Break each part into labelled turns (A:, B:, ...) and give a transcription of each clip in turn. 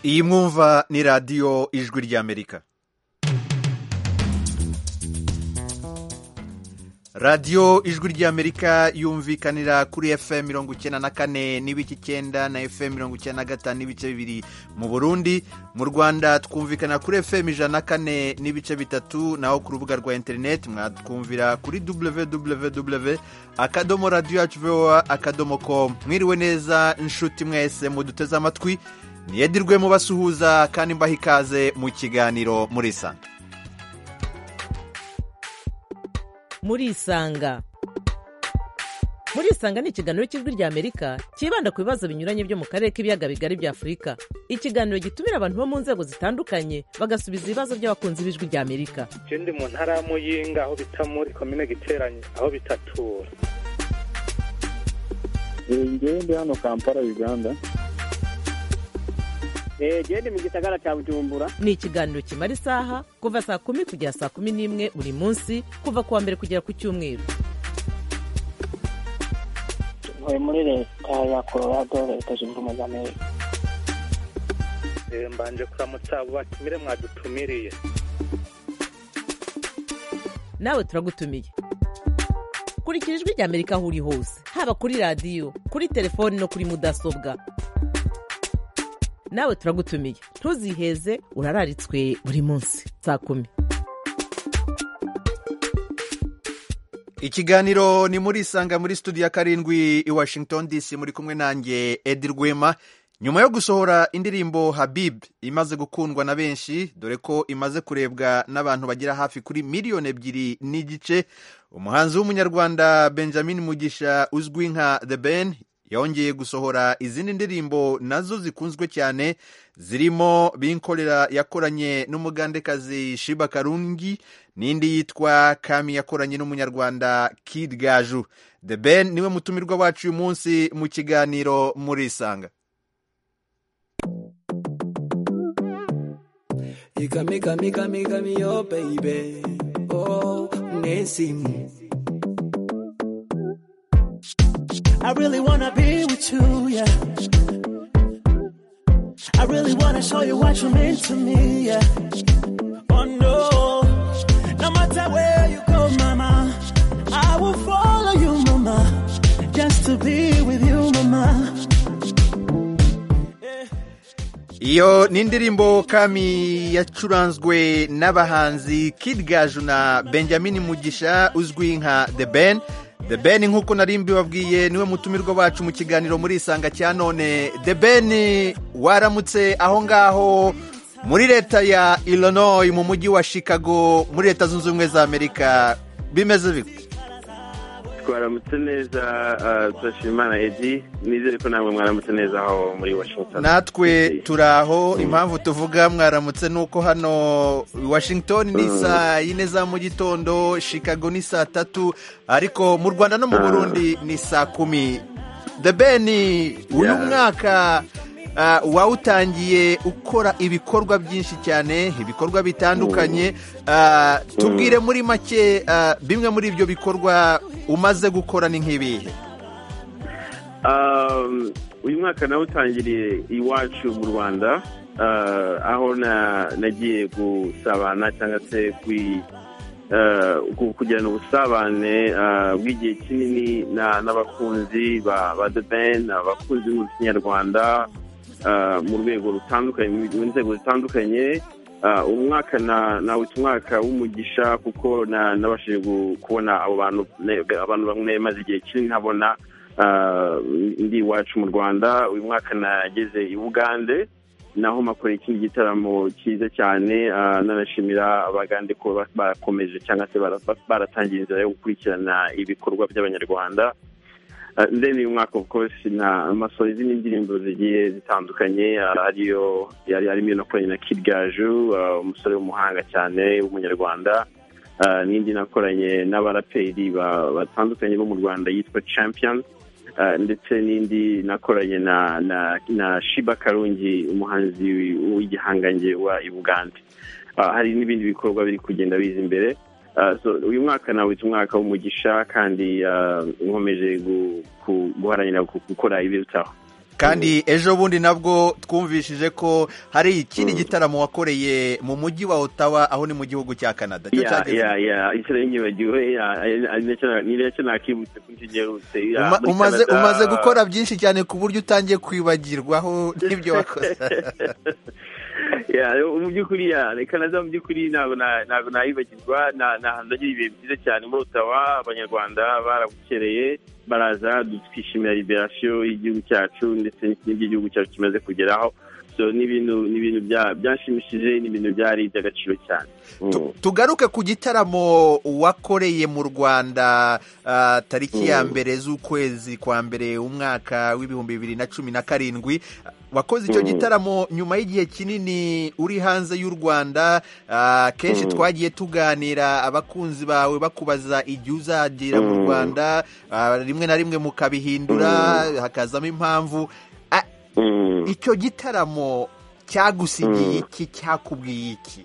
A: iyi mwumva ni radiyo ijwi ry'amerika radiyo ijwi ry'amerika yumvikanira kuri fm mirongo icyenda na kane n'ibice icyenda na fm mirongo icyenda na gatanu n'ibice bibiri mu burundi mu rwanda twumvikana kuri fm ijana na kane n'ibice bitatu naho ku rubuga rwa interineti mwatwumvira kuri www akadomo radiyo yacu voa akadomo komu mwiriwe neza inshuti mwese muduteze amatwi niyedirwe mubasuhuza kandi mbaha ikaze mu kiganiro muri santa
B: murisanga murisanga ni ikiganiro cy'ijwi ry'amerika cyibanda ku bibazo binyuranye byo mu karere k'ibiyaga bigari bya afurika ikiganiro gitumira abantu bo mu nzego zitandukanye bagasubiza ibibazo by'abakunzi b'ijwi ry'amerika
C: ndi mu ntara ya muyinga aho bita muri komine giteranye aho bitatura
D: ndi hano kampala uganda
E: genda mu gisagara cya bujumbura
B: ni ikiganiro kimara isaha kuva saa kumi kugera saa kumi n'imwe buri munsi kuva ku wa mbere kugera ku cyumweru
F: tuvuye muri leta ya colorado leta zunze ubumwe za amerika
C: mbanje kuramutsa abo batumire mwadutumiriye
B: nawe turagutumiye kurikira ijwi ry'amerika aho uri hose haba kuri radiyo kuri telefoni no kuri mudasobwa nawe turagutumiye ntuziheze urararitswe buri munsi saa kumi
A: ikiganiro ni muri isanga muri studio ya karindwi i washington dc muri kumwe nanjye edi rwema nyuma yo gusohora indirimbo habib imaze gukundwa na benshi dore ko imaze kurebwa n'abantu bagera hafi kuri miliyoni ebyiri n'igice umuhanzi w'umunyarwanda benjamin mugisha uzwi nka the ben yongeye gusohora izindi ndirimbo nazo zikunzwe cyane zirimo binkorera yakoranye n'umugandekazi shiba karungi n'indi yitwa kami yakoranye n'umunyarwanda kid gaju the ben niwe mutumirwa wacu uyu munsi mu kiganiro muri isanga
G: ikamikamikamikamiyo baby oh nesimu I really wanna be with you, yeah. I really wanna show you what you mean to me, yeah. Oh no, no matter where you go, mama, I will follow you, mama, just to be with you, mama.
A: iyo ni indirimbo kami yacuranzwe n'abahanzi kid gaju na benjamin mugisha uzwi nka the ben The Ben nk'uko nari mbibabwiye niwe mutumirwa wacu mu kiganiro muri isanga cya none The Ben waramutse aho ngaho muri leta ya Illinois mu mujyi wa Chicago muri leta zunze ubumwe za Amerika bimeze bite
H: twaramutse neza turashima imana edi nizere ko namwe mwaramutse neza aho muri washington
A: natwe turi aho impamvu tuvuga mwaramutse ni uko hano washington ni saa yine za mu gitondo chicago ni saa tatu ariko mu rwanda no mu burundi ni saa kumi the ben uyu mwaka wawutangiye ukora ibikorwa byinshi cyane ibikorwa bitandukanye tubwire muri make bimwe muri ibyo bikorwa umaze gukora ni nk'ibihe
H: uyu mwaka nawutangiriye iwacu mu rwanda aho nagiye gusabana cyangwa se kugirana ubusabane bw'igihe kinini n'abakunzi ba the ben abakunzi b'umuco nyarwanda mu rwego rutandukanye mu nzego zitandukanye umwaka nawita umwaka w'umugisha kuko nabashije kubona abo bantu bamwe maze igihe kinini ntabona ndi iwacu mu rwanda uyu mwaka nageze i bugande naho makora ikindi gitaramo cyiza cyane nanashimira abagande ko barakomeje cyangwa se baratangiye inzira yo gukurikirana ibikorwa by'abanyarwanda ndende uyu mwaka of course na amasohoro izindi ndirimbo zigiye zitandukanye ariyo yari arimo nakoranye na Kid Gaju umusore w'umuhanga cyane w'umunyarwanda n'indi nakoranye n'abaraperi batandukanye bo mu Rwanda yitwa Champion ndetse n'indi nakoranye na na na Shiba Karungi umuhanzi w'igihangange wa Uganda hari n'ibindi bikorwa biri kugenda biza imbere uyu mwaka nawita umwaka w'umugisha kandi nkomeje guharanira gukora ibirutaho
A: kandi ejo bundi nabwo twumvishije ko hari ikindi gitaramo wakoreye mu mujyi wa otawa aho ni mu gihugu cya canada Cyo
H: ya
A: cyageze-
H: ya ya inshuro yinyibagiwe ya ari- ari nacyo- ni nacyo nakibutse ko inshuro iherutse ya,
A: Uma-
H: muri
A: umaze
H: Canada.
A: umaze gukora byinshi cyane ku buryo utangiye kwibagirwaho n'ibyo wakoze
H: Ya, mu by'ukuri ya canada mu by'ukuri ntabwo na- ntabwo nayibagirwa na- ni ahantu nagira ibihe byiza cyane muri otawa abanyarwanda barabukereye baraza twishimira liberasiyo y'igihugu cyacu ndetse n'iby'igihugu cyacu kimaze kugeraho so ni ibintu ni ibintu bya- byashimishije ni ibintu byari iby'agaciro cyane Mm.
A: tugaruke ku gitaramo wakoreye mu rwanda ah, tariki ya
H: Mm.
A: mbere z'ukwezi kwa mbere umwaka w'ibihumbi bibiri na cumi na karindwi wakoze icyo
H: Mm.
A: gitaramo nyuma y'igihe kinini uri hanze y'u rwanda ah, kenshi
H: Mm.
A: twagiye tuganira abakunzi bawe bakubaza igihe uzagira mu
H: Mm.
A: rwanda ah, rimwe na rimwe mukabihindura hakazamo impamvu Ah,
H: Mm.
A: icyo gitaramo cyagusigiye iki cyakubwiye iki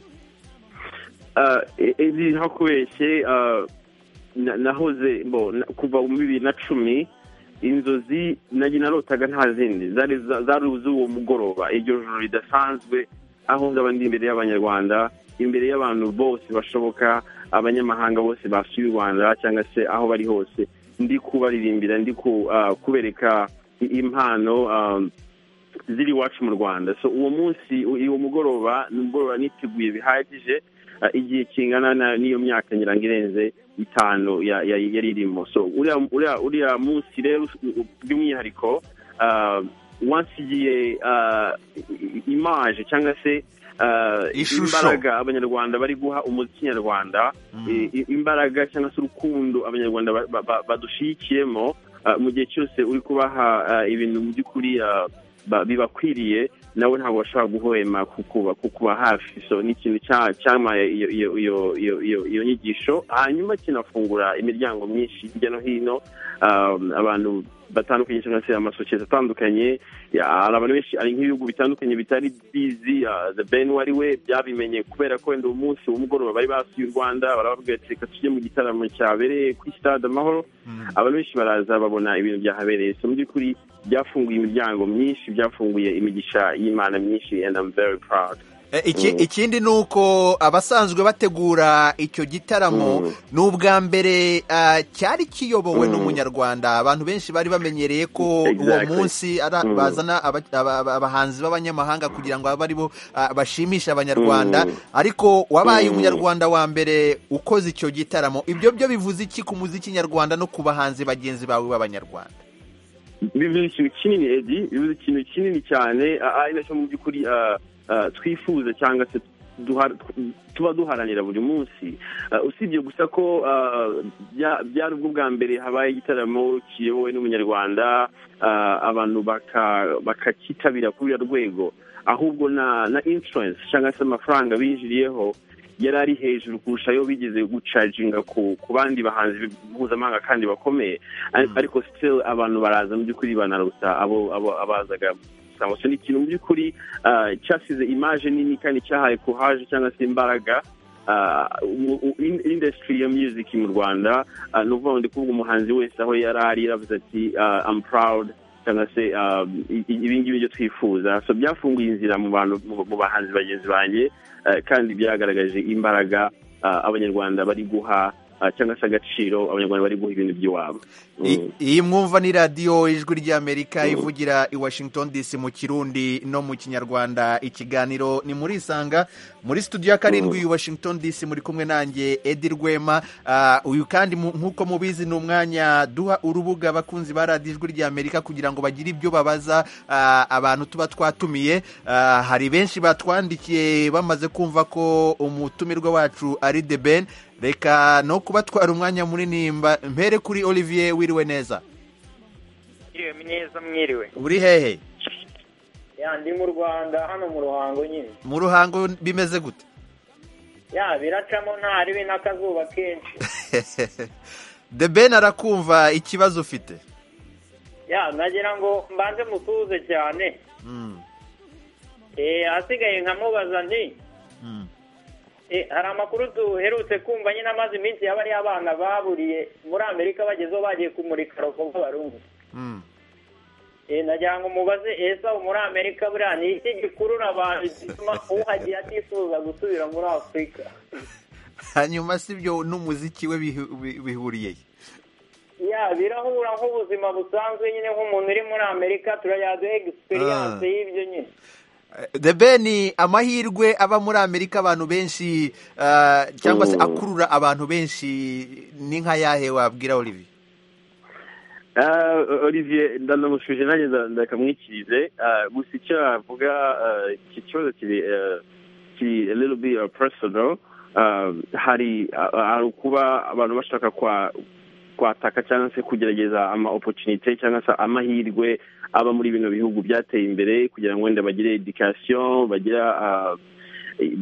H: Ah, e- ezi nta kubeshye ah, na- nahoze mbo na- kuva mu bibiri na cumi inzozi nagi narotaga nta zindi zari za- zari z'uwo mugoroba iryo joro ridasanzwe aho nzaba ndi imbere y'abanyarwanda imbere y'abantu bose bashoboka abanyamahanga bose basuye u rwanda cyangwa se aho bari hose ndi kubaririmbira ndi ku- ah, kubereka i- impano ah, ziri iwacu mu rwanda so uwo munsi u- uwo mugoroba ni umugoroba niteguye bihagije Uh, igihe kingana na- n'iyo myaka ngira ngo irenze itanu ya- ya- yari irimo so uriya uriya uriya munsi rero u- u- by'umwihariko uh, wasigiye uh, i- i- imaje cyangwa se uh,
A: Ishusho.
H: imbaraga abanyarwanda bari guha umuziki nyarwanda i- i- imbaraga cyangwa se urukundo abanyarwanda ba- ba- ba- badushigikiyemo uh, mu gihe cyose uri kubaha uh, ibintu mu by'ukuri uh, ba- bibakwiriye nawe ntabwo bashobora guhwema kukuba kukuba hafi so ni ikintu cya- cyamaye iyo iyo iyo iyo iyo iyo nyigisho hanyuma kinafungura imiryango myinshi hirya no hino um, abantu batandukanye cyangwa se amasosiyete atandukanye ya, hari abantu benshi hari nk'ibihugu bitandukanye bitari bizi uh, the ben wari we byabimenye kubera ko wenda uwo munsi uwo mugoroba bari basuye u rwanda barababwira ati reka tujye mu gitaramo cyabereye kuri stade amahoro abantu benshi baraza babona ibintu byahabereye so mu by'ukuri byafunguye imiryango myinshi byafunguye imigisha y'imana myinshi and I'm very proud
A: Eh, iki-
H: Mm.
A: ikindi ni uko abasanzwe bategura icyo gitaramo
H: Mm.
A: ni ubwa mbere ah, cyari kiyobowe
H: Mm.
A: n'umunyarwanda abantu benshi bari bamenyereye ko uwo
H: Exactly.
A: munsi ara-
H: Mm.
A: bazana aba- aba- aba- abahanzi b'abanyamahanga kugira ngo abe aribo ah, bashimishe abanyarwanda
H: Mm.
A: ariko wabaye
H: Mm.
A: umunyarwanda wa mbere ukoze icyo gitaramo ibyo byo bivuze iki ku muziki nyarwanda no ku bahanzi bagenzi bawe b'abanyarwanda
H: bivuze ikintu kinini edi bivuze ikintu kinini cyane ah, ari nacyo mu by'ukuri ah, ah, twifuza cyangwa se duha- tuba duharanira buri munsi Ah, usibye gusa ko ah, bya- byari ubwo bwa mbere habaye igitaramo kiyobowe n'umunyarwanda ah, abantu baka- bakakitabira kuri uriya rwego ahubwo na na insurance cyangwa se amafaranga binjiriyeho yari ari hejuru kurusha ayo bigeze gucajinga ku ku bandi bahanzi mpuzamahanga kandi bakomeye Ar- ariko still abantu baraza mu by'ukuri banaruta abo abo abazaga gusa so ni ikintu mu by'ukuri ah, cyasize imaje nini kandi cyahaye courage cyangwa se imbaraga ah, u- u- in- industry ya music mu rwanda ah, ni ukuvuga ngo ndi kuvuga umuhanzi wese aho yari ari yaravuze ati ah, I'm proud cyangwa se ah, i- i- ibi ngibi byo twifuza so byafunguye inzira mu bantu mu- mu bahanzi bagenzi banjye ah, kandi byagaragaje imbaraga ah, abanyarwanda bari guha ah, cyangwa se agaciro abanyarwanda bari guha ibintu by'iwabo Mm.
A: I- iyi mwumva ni radiyo ijwi ry'amerika
H: Mm.
A: ivugira i washington dc mu kirundi no mu kinyarwanda ikiganiro ni muri isanga muri studio ya karindwi i washington dc muri kumwe nanjye edi rwema Ah, uyu kandi mu- nk'uko mubizi ni umwanya duha urubuga abakunzi ba radiyo ijwi ry'amerika kugira ngo bagire ibyo babaza ah, abantu tuba twatumiye Ah, hari benshi batwandikiye bamaze kumva ko umutumirwa wacu ari the ben reka no kubatwara umwanya munini mba- mpere kuri olivier wiriwe neza
I: Mwiriwe mwiza mwiriwe
A: uri hehe
I: ya ndi mu rwanda hano mu ruhango nyine
A: mu ruhango bimeze gute
I: ya biracamo nta ribi n'akazuba kenshi
A: the ben arakumva ikibazo ufite
I: ya nagira ngo mbanze musuhuze cyane
A: Mm,
I: eh asigaye nkamubaza nti
A: mm.
I: eh, hari amakuru duherutse kumva nyine amaze iminsi yaba ari abana baburiye muri amerika bagezeho bagiye kumurika rokogo barungu
A: Mm.
I: Eh, nagira ngo mubaze ese aho muri amerika buriya ni iki gikurura abantu gituma uhagiye atifuza gusubira muri afurika
A: hanyuma si byo n'umuziki we bihu- bi- bihuriye he?
I: ya birahura nk'ubuzima busanzwe nyine nk'umuntu uri muri amerika turayaduha
A: Ah.
I: egisperiyanse y'ibyo nyine
A: the ben amahirwe aba muri amerika abantu benshi ah, cyangwa se
H: Mm.
A: akurura abantu benshi ni nka yahe wabwira olivier
H: Ah, olivier ndamushuje nanjye nda- ndakamwikirize Ah, gusa icyo avuga iki kibazo kiri ah, kiri a little bit ah, personal Ah, hari ah, hari ukuba abantu bashaka kwa kwataka cyangwa se kugerageza ama opportunité cyangwa se amahirwe aba muri bino bihugu byateye imbere kugira ngo wenda bagire education bagira ah,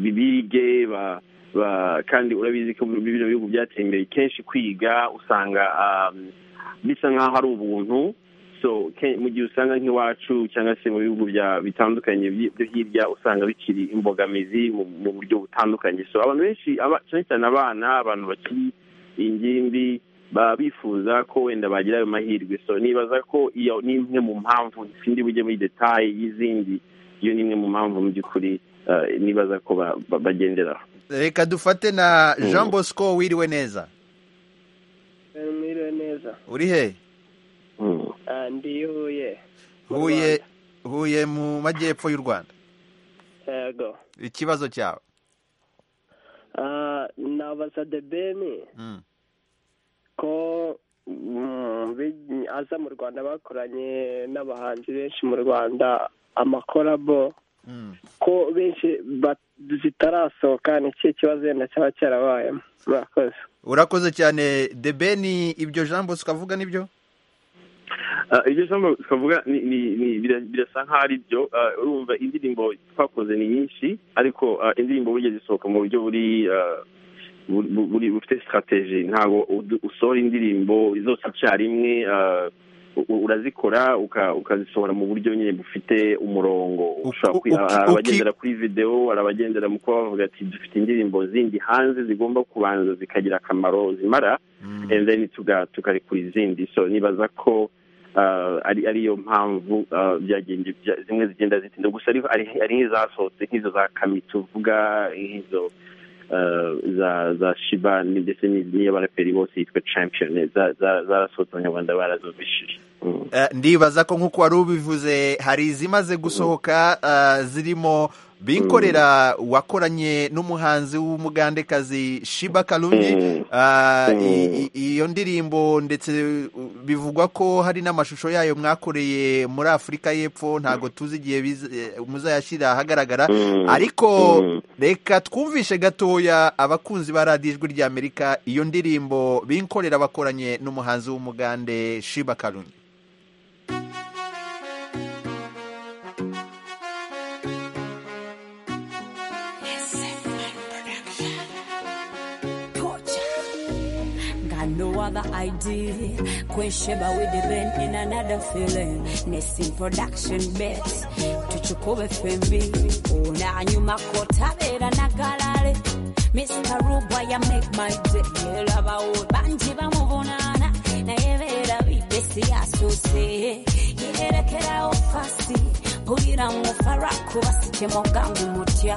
H: bige ba ba- kandi urabizi ko muri bino bihugu byateye imbere kenshi kwiga usanga ah, bisa nk'aho ari ubuntu so ke- mu gihe usanga nk'iwacu cyangwa se mu bihugu bya- bitandukanye byi- byo hirya usanga bikiri imbogamizi mu mu buryo butandukanye so abantu benshi aba- cyane cyane abana abantu bakiri ingimbi baba bifuza ko wenda bagira ayo mahirwe so nibaza ko iyo ni imwe mu mpamvu sindi bujye muri detaye y'izindi iyo ni imwe mu mpamvu mu by'ukuri eh, nibaza ko ba- ba- bagenderaho
A: reka dufate na
H: Mm.
A: jean bosco wiriwe neza
E: mwiriwe neza
A: uri he
H: Mm.
E: Ah, ndi huye
A: huye huye mu majyepfo y'u rwanda
E: yego
A: ikibazo cyawe
E: Ah, nabaza debeni
A: Mm.
E: ko mm, bi- aza mu rwanda bakoranye n'abahanzi benshi mu rwanda amakorabo
A: Mm.
E: ko benshi ba- zitarasohoka ni ikihe kibazo wenda cyaba cyarabayemo murakoze
A: urakoze cyane the ben ibyo jean bosco avuga nibyo
H: Ah, ibyo jambo twavuga ni- ni- ni- bira- birasa nkaho ari byo Ah, urumva indirimbo twakoze ni nyinshi ariko ah, indirimbo burya zisohoka mu buryo buri ah, bu- bu- buri bufite sitarateji ntabwo udu- usohora indirimbo zose icyarimwe ah, u- u- urazikora uka- ukazisohora mu buryo nyine bufite umurongo
A: Uki-
H: ushobora kwi-
A: uki-
H: hari
A: uki-
H: abagendera kuri videwo hari abagendera mu kuba bavuga ati dufite indirimbo zindi hanze zigomba kubanza zikagira akamaro zimara
A: Mm.
H: and then tuga tukarekura izindi so nibaza ko ah, ari ariyo mpamvu ah, byagenda bya- zimwe zigenda zitinda gusa ariko ari ari nk'izasohotse nk'izo za kami tuvuga nk'izo ah, za za shiba ni- ndetse ni- n'iyo baraperi bose yitwa champion za- za- zarasohotse abanyarwanda barazumvishije Mm.
A: Eh, ndibaza ko nk'uko wari ubivuze hari izimaze gusohoka eh, zirimo binkorera wakoranye n'umuhanzi w'umugandekazi shiba karungi
H: Mm.
A: Ah,
H: Mm.
A: i- i- iyo ndirimbo ndetse uh, bivugwa ko hari n'amashusho yayo mwakoreye muri afurika y'epfo ntabwo tuzi igihe biza- eh, muzayashyira ahagaragara
H: Mm.
A: ariko
H: Mm.
A: reka twumvishe gatoya abakunzi ba radiyo ijwi ry'amerika iyo ndirimbo binkorera bakoranye n'umuhanzi w'umugande shiba karungi
J: Got no other idea. Kwesheba with the rain in another feeling. Nesting production bet. Tuchukove FMB. Una nyuma kotabera na galare. Mr. Rubaya make my day. Lava banji bamubonana. Na yevera bipesi asose. Yerekera ofasi. Pulira mu faraku basike mogangu mutya.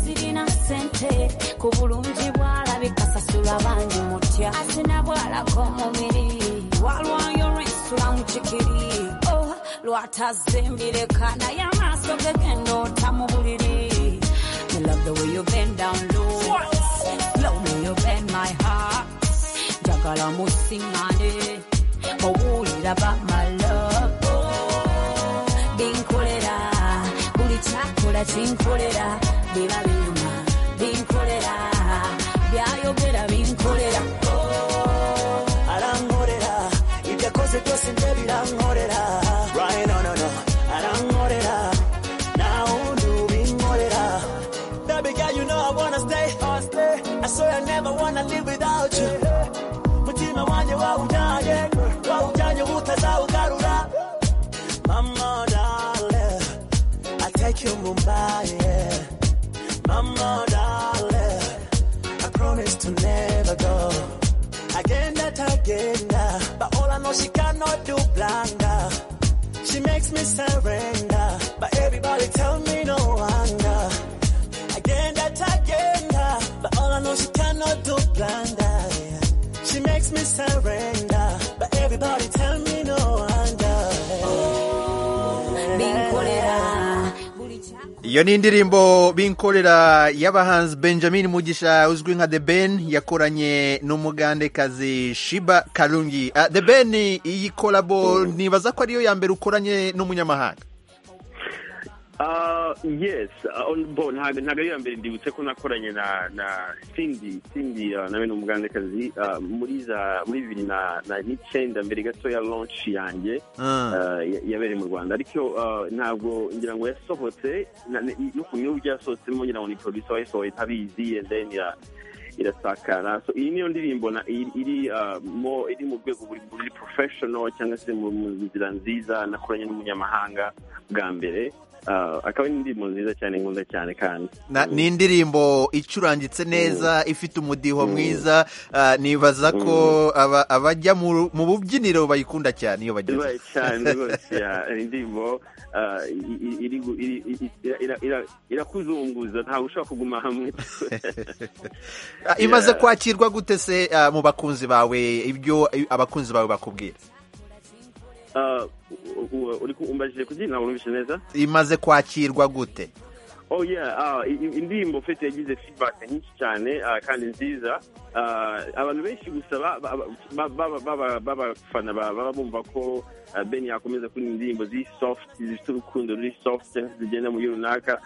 J: Sirina sente ku bulungi bwalabika sasula bangi mutya asinabwalako mubiri walwayo lwensula mukikiri oh, lwatazimbireka naye amaaso gegenda ota mu buliri I love the way you bend down low Slow me you bend my heart njagala musiŋŋane owulira about my love binkolera buli kyakola kinkolera biba binyuma binkolera byayogera binkolera
G: arankorera ibyo akoze byose bye birankorera right no no no arankorera nawe undi ubinkorera baby girl you know I wanna stay I swear I never wanna live without you mutima wanjye wawujyanye wawujyanye utazawugarura mama darling I take you Mumbai yeah. mama darling I promise to never go Again that again, uh, but all I know she cannot do blind. uh. She makes me I surrender. But everybody tell me no wonder. Again, that again, ah, but all I know she cannot do blind eye. She makes me surrender, but everybody tell me no wonder.
A: iyo ni indirimbo binkorera y'abahanzi benjamin mugisha uzwi nka the ben yakoranye n'umugandekazi shiba karungi Ah, the ben iyi korabo nibaza ko ariyo ya mbere ukoranye n'umunyamahanga
H: Uh, yes, uh, on- bo ntabwo ntabwo ari iya mbere ndibutse ko nakoranye na na Cindy Cindy uh, nawe ni umugandekazi uh, muri za muri bibiri na na n'icyenda mbere gato ya launch yanjye
A: Ah.
H: uh, ya- yabereye mu Rwanda ariko uh, ntabwo ngira ngo yasohotse na- ni- n'ukuntu iyo byasohotsemo ngira ngo ni producer wayisohoye ntabizi and then ira- irasakara so iyi niyo ndirimbo na- iri iri, uh, mo iri mu rwego buri buri professional cyangwa se mu mu nzira nziza nakoranye n'umunyamahanga bwa mbere Uh, akaba ari indirimbo nziza cyane nkunda cyane kandi
A: Na- ni indirimbo icurangitse neza ifite umudiho mwiza ah, nibaza ko aba- abajya mu ru- mu bubyiniro bayikunda cyane iyo bageze
H: ibaye cyane rwose ya- indirimbo uh, i- i- iri gu- iri- i- i- ira- ira- ira- irakuzunguza ntawe ushobora kuguma hamwe
A: Ah, imaze
H: Yeah.
A: kwakirwa gute se ah, mu bakunzi bawe ibyo eh, abakunzi bawe bakubwira
H: Uh, u- u- uri kumbajije kugira ntabwo numvise neza
A: imaze kwakirwa gute
H: oh yeah ah, i- i- indirimbo fete yagize feedback nyinshi cyane ah, kandi nziza Ah, abantu benshi gusa ba- ba- ba- ba- ba- b'abafana ba- baba bumva ko ah, ben yakomeza kuri indirimbo ziri soft zifite urukundo ruri soft cyangwa se zigenda mu gihe runaka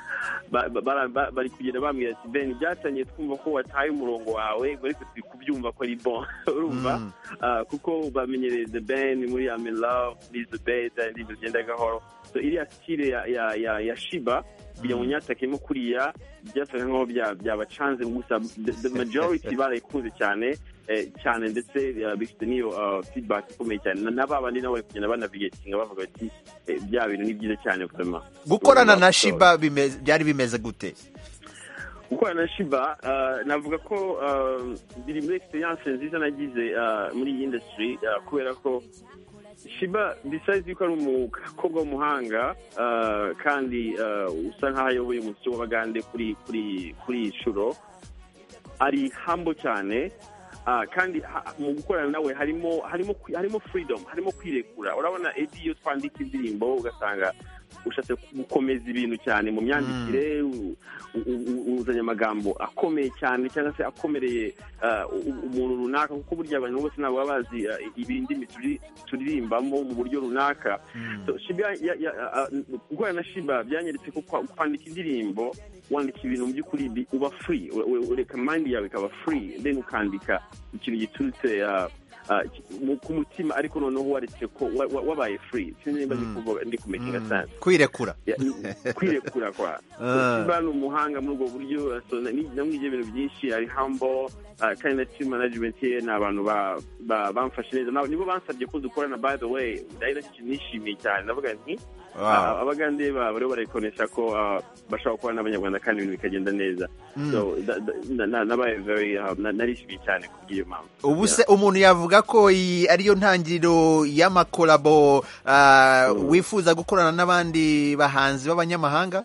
H: Ba- ba- bara- ba- bari kugenda bambwira ati ben byatangiye twumva ko wataye umurongo wawe ariko turi kubyumva ko ari bon urumva Ah, kuko bamenyereye the ben muri I'm in love muri the bed indirimbo zigenda gahoro so iriya style ya, ya, ya, ya shiba kugira ngo nyatakemo kuriya byasaga nkaho bya- byabacanze gusa the, the majority barayikunze cyane eh, cyane ndetse eh, bifite n'iyo ah, feedback ikomeye cyane Na- na ba bandi nabo bari kugenda banavigatinga bavuga bati eh, bya bintu ni byiza cyane kurema
A: gukorana na shiba bimeze- byari bimeze gute
H: gukorana na shiba ah, navuga ko ah, biri muri experience nziza nagize ah, muri iyi industry ah, kubera ko shiba besides yuko ari umukobwa w'umuhanga ah, kandi ah, usa nkaho ayoboye umusyi w'abagande kuri kuri kuri iyi nshuro ari hambo cyane ah, kandi ha- mu gukorana nawe harimo harimo kwi- harimo freedom harimo kwirekura urabona edi iyo twandika indirimbo ugasanga ushatse gukomeza ibintu cyane mu myandikire u- u- u- uzanye amagambo akomeye cyane cyangwa se akomereye ah, u- u- umuntu runaka kuko burya abantu bose ntabwo baba bazi ah, i- ibindi turi- turirimbamo mu buryo runaka So, Shiba ya- ya- ah, gukorana na shiba byanyeretse ko kwa- kwandika indirimbo wandika ibintu mu by'ukuri bi- uba free u- u- ureka mind yawe ikaba free then ukandika ikintu giturutse ah, ah, ki- mu- ku mutima ariko noneho waretse ko wa- wa- wabaye free sinzi niba ndi kuvuga- ndi kumekinga cyane
A: kwirekura
H: Ya, ni- kwirekura kwa
A: Ah.
H: Shiba ni umuhanga muri ubwo buryo so, na- ni- namwigiye ibintu byinshi ari humble ah, kandi na team management ye ni abantu ba- ba- bamfashe neza Nabo- nibo bansabye ko dukorana by the way nari nishimiye cyane navuga nti
A: Wow.
H: ah, abagande ba- bariho barayikoresha ko ah, bashaka gukorana n'abanyarwanda kandi ibintu bikagenda neza
A: Mm.
H: so da- da- na- na- nabaye very ah, na- narishimiye cyane kubw'iyo mpamvu
A: ubu se umuntu yavuga ko iyi ariyo ntangiriro y'amakorabo ah, wifuza gukorana n'abandi bahanzi b'abanyamahanga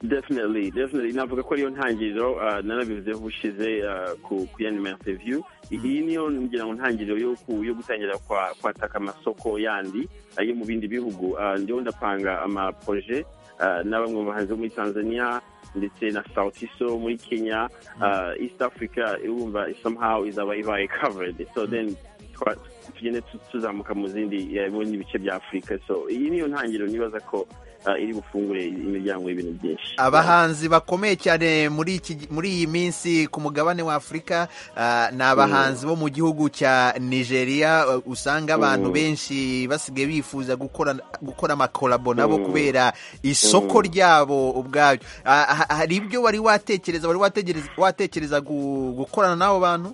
H: definitely definitely navuga ko ariyo ntangiriro ah, narabivuzeho ubushize ah, ku ku yandi ma interview iyi niyo ngira ngo ntangiriro yo ku- yo gutangira kwa- kwataka amasoko yandi ah, yo mu bindi bihugu Ah, ndiho ndapanga amaproje ah, na bamwe mu bahanzi bo muri tanzania ndetse na sautiso muri kenya ah, east africa urumva somehow izaba ibaye covered so then twa- tugende tu- tuzamuka mu zindi eh, mu bindi bice bya afurika so iyi niyo ntangiriro nibaza ko ah, iri bufungure imiryango y'ibintu byinshi
A: abahanzi bakomeye cyane muri iki muri iyi minsi ku mugabane wa afurika ah, ni abahanzi bo mu gihugu cya nigeria ah, usanga abantu benshi basigaye bifuza gukora gukora amakorabo nabo kubera isoko ryabo ubwabyo Ah, ha- hari ibyo wari watekereza wari wategereza- watekereza gu- gukorana n'abo bantu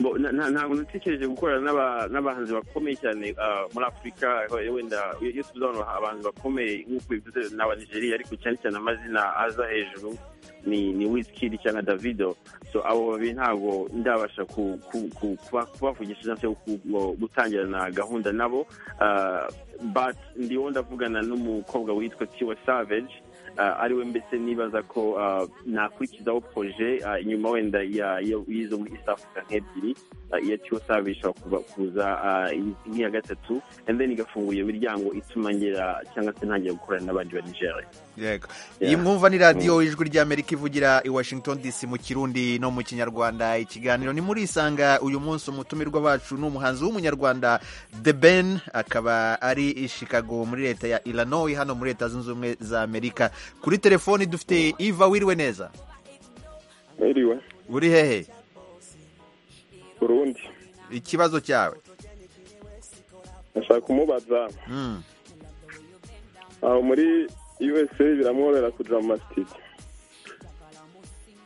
H: Bo- na- na- ntabwo natekereje gukorana n'aba- n'abahanzi bakomeye cyane ah, muri afurika eh, wenda iyo iyo tuzabanura abantu bakomeye nk'uko bivuze ni abanigeria ariko cyane cyane amazina aza hejuru ni ni wizkid cyangwa davido so abo babiri ntabwo ndabasha ku- ku- ku- kuba- kubavugisha cyangwa se ku- ku- gutangirana gahunda nabo Ah, but ndiho ndavugana n'umukobwa witwa tiwa savage Ah, ariwe mbese nibaza ko ah, nakurikizaho proje ah, inyuma wenda ya- ya- y'izo muri east africa nk'ebyiri ah, iya tiwo savage ishobora kuba- kuza ah, nk'iya gatatu and then igafungura iyo miryango ituma ngera cyangwa se ntangira gukorana n'abandi ba nigeria
A: yego
H: Yeah.
A: iyi mwumva ni radiyo ijwi ry'amerika ivugira i washington dc mu kirundi no mu kinyarwanda ikiganiro ni muri isanga uyu munsi umutumirwa bacu ni umuhanzi w'umunyarwanda the ben akaba ari i chicago muri leta ya illinois hano muri leta zunze ubumwe za amerika kuri telefoni dufite iva wiriwe neza
D: Eriwe,
A: uri hehe
D: Burundi.
A: ikibazo cyawe
D: Nashaka kumubaza
A: Mm.
D: aho muri USA biramworohera kuja mu masitidi.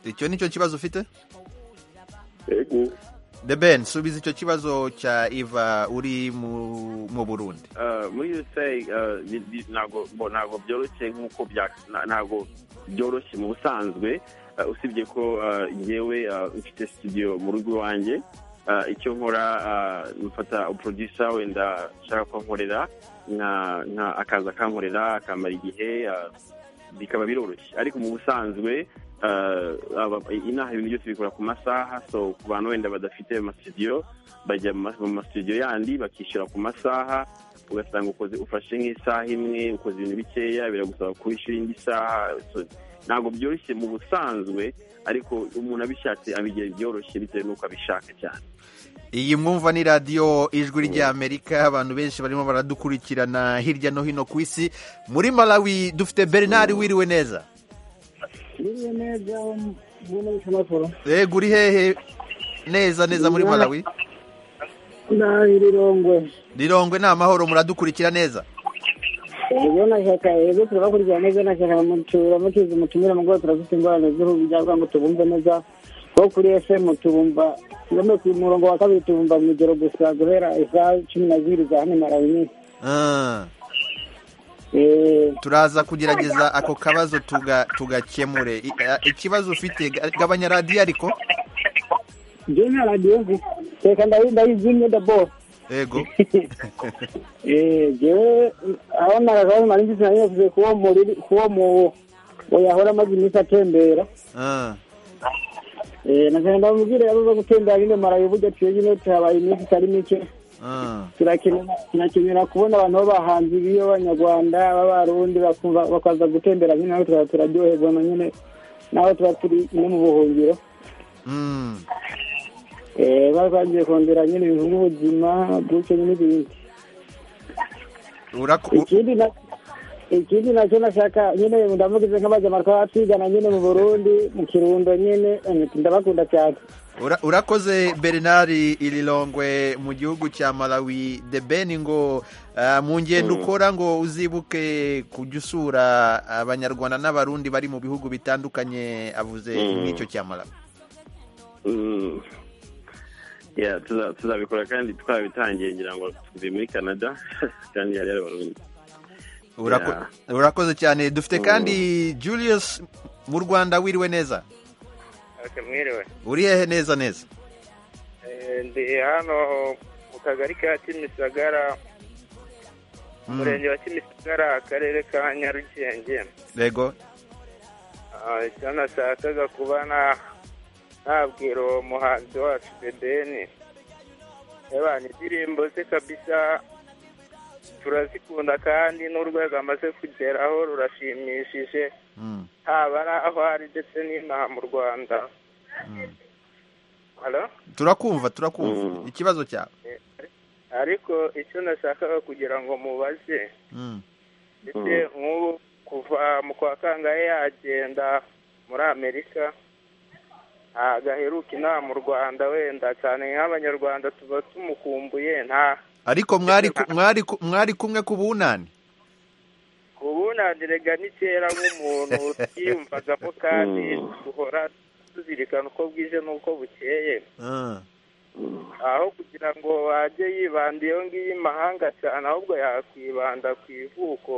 A: icyo ni cyo kibazo ufite
D: Ego.
A: the ben subiza icyo kibazo cya iva uri mu mu burundi
H: Ah, muri usa ah, bi- bi- ntabwo bo- ntabwo byoroshye nk'uko bya- na- ntabwo byoroshye mu busanzwe Ah, usibye ko ah, njyewe ah, mfite studio mu rugo iwanjye Ah, icyo nkora ah, mfata producer wenda nshaka ko ankorera nka- nka- akaza akankorera akamara igihe ah, bikaba biroroshye ariko mu busanzwe ah, aba- inaha ibintu byose bikora ku masaha so ku bantu wenda badafite amasidiyo bajya mu ma- mu masidiyo yandi bakishyura ku masaha ugasanga ukoze ufashe nk'isaha imwe ukoze ibintu bikeya biragusaba kubishyura indi saha so, ntabwo byoroshye mu busanzwe ariko umuntu abishatse abigira byoroshye bitewe n'uko abishaka cyane
A: iyi mwumva ni radiyo ijwi ry'amerika abantu benshi barimo baradukurikirana hirya no hino ku isi muri malawi dufite bernard wiriwe neza
K: Niwe neza mbona bitamakuru.
A: yego uri hehe neza neza muri malawi
K: Ndahi rirongwe.
A: rirongwe ni amahoro muradukurikira neza
K: Ego nashaka ego turabakurikirana neza nashaka mutura mutize mutumira mu rwego turafite ingorane z'uruhu byabwa ngo tubumve neza. Ko kuri FM tubumva ngome ku murongo wa kabiri tubumva mu ijoro gusa guhera isaha cumi na zibiri za hano marawi.
A: Ah. turaza kugerageza ako kabazo tuga- tugakemure I- a- ikibazo ufite ga- gabanya radiyo ariko
K: Jina radio nzi. Teka ndahi ndayizimye dabo.
A: yego
K: Eh, jewe aho naragaho nari ngizina nyine kuwo muri kuwo mu oyahora amaze iminsi atembera.
A: Ah.
K: Eh, nagenda ndamubwira yari uza gutembera nyine marayo burya tuyo nyine tuhabaye iminsi itari mike
A: Ah.
K: turakenera- turakenera kubona abantu b'abahanzi b'abanyarwanda b'abarundi bakumva- bakaza gutembera nyine nawe tukaba turaryoherwa na nyine nawe tuba turi no mu buhungiro
A: Mm.
K: Eh, baba bagiye kongera nyine ibintu nk'ubuzima gutyo nyine n'ibindi ikindi na ikindi nacyo nashaka nyine ndamugize nk'abajyamarwa batwigana nyine mu burundi mu kirundo nyine eh, ndabakunda cyane
A: Ura- urakoze bernard irilongwe mu gihugu cya malawi the ben ngo ah, mu ngendo
H: Mm.
A: ukora ngo uzibuke kujya usura abanyarwanda n'abarundi bari mu bihugu bitandukanye avuze
H: Mm.
A: nk'icyo cya malawi
H: Mm. Yeah, tuza- tuzabikora kandi twabitangiye ngira ngo tuvuye muri canada kandi hari hari abarundi
A: Urako-
H: Yeah.
A: urakoze cyane dufite
H: Mm.
A: kandi julius mu rwanda wiriwe neza
L: Ati, mwiriwe
A: uri hehe neza neza
L: Eh, ndi hano mu kagari ka kimisagara
A: Mm.
L: umurenge wa kimisagara akarere ka nyarugenge
A: yego
L: Ah, icyo nashakaga kuba na- nabwira uwo muhanzi wacu debeni eba indirimbo ze kabisa turazikunda kandi n'urwego amaze kugeraho rurashimishije
A: Mm.
L: haba ari aho ari ndetse n'inaha mu rwanda Hello?
A: turakumva turakumva ikibazo cyawe
L: ariko icyo nashakaga kugira ngo mubaze
A: Mm.
L: ndetse nk'ubu kuva mu kwa kangahe yagenda muri amerika ntabwo aheruka inaha mu rwanda wenda cyane nk'abanyarwanda tuba tumukumbuye nta
A: ariko mwari ku- mwari ku- mwari kumwe ku bunani
L: kubunanirega ni kera nk'umuntu utiyumvagamo kandi duhora tuzirikana uko bwije n'uko bukeye
A: Ah.
L: aho kugira ngo ajye yibanda iyo ngiyo imahanga cyane ahubwo yakwibanda ku ivuko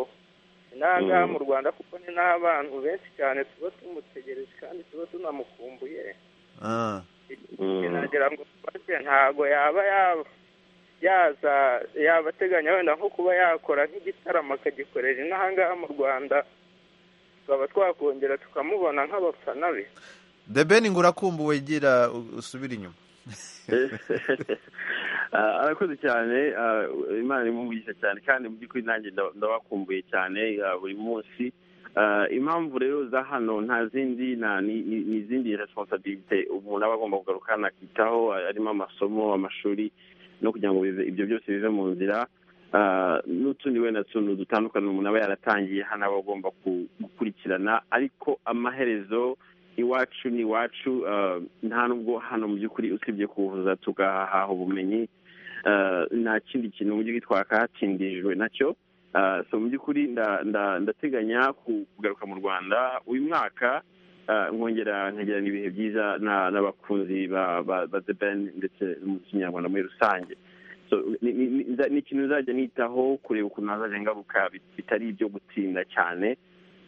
L: intangaha mu rwanda kuko ni n'abantu benshi cyane tuba tumutegereje kandi tuba tunamukumbuye
A: Ah.
L: nagira ngo tubaze ntago yaba yaba yaza yaba ateganya wenda nko kuba yakora nk'igitaramo akagikorera inahangaha mu rwanda tukaba twakongera tukamubona nk'abafana be
A: the ben ngo urakumbuwe gira u- usubire inyuma
H: Ah, arakoze cyane ah, imana imumugisha cyane kandi mu by'ukuri nanjye nda- ndabakumbuye cyane ah, buri munsi Ah, impamvu rero za hano nta zindi nta ni ni- ni izindi responsabilite umuntu aba agomba kugarukana akitaho ah, harimo amasomo amashuri no kugira ngo bive- ibyo byose bive mu nzira Ah, n'utundi wenda tuntu dutandukanye umuntu aba yaratangiye hano aba agomba ku- gukurikirana ariko amaherezo iwacu ni iwacu ah, nta nubwo hano mu by'ukuri usibye kuza tugahaha ubumenyi ah, nta kindi kintu mu by'ukuri twakahatindijwe nacyo Ah, so mu by'ukuri nda- nda- ndateganya ku- kugaruka mu rwanda uyu mwaka ah, nkongera nkagirana ibihe byiza na- n'abakunzi ba ba ba The Ben ndetse n'umuziki nyarwanda muri rusange so ni- ni ni- nza- ni ikintu nzajya nitaho kureba ukuntu hazajya ngaruka bit- bitari ibyo gutsinda cyane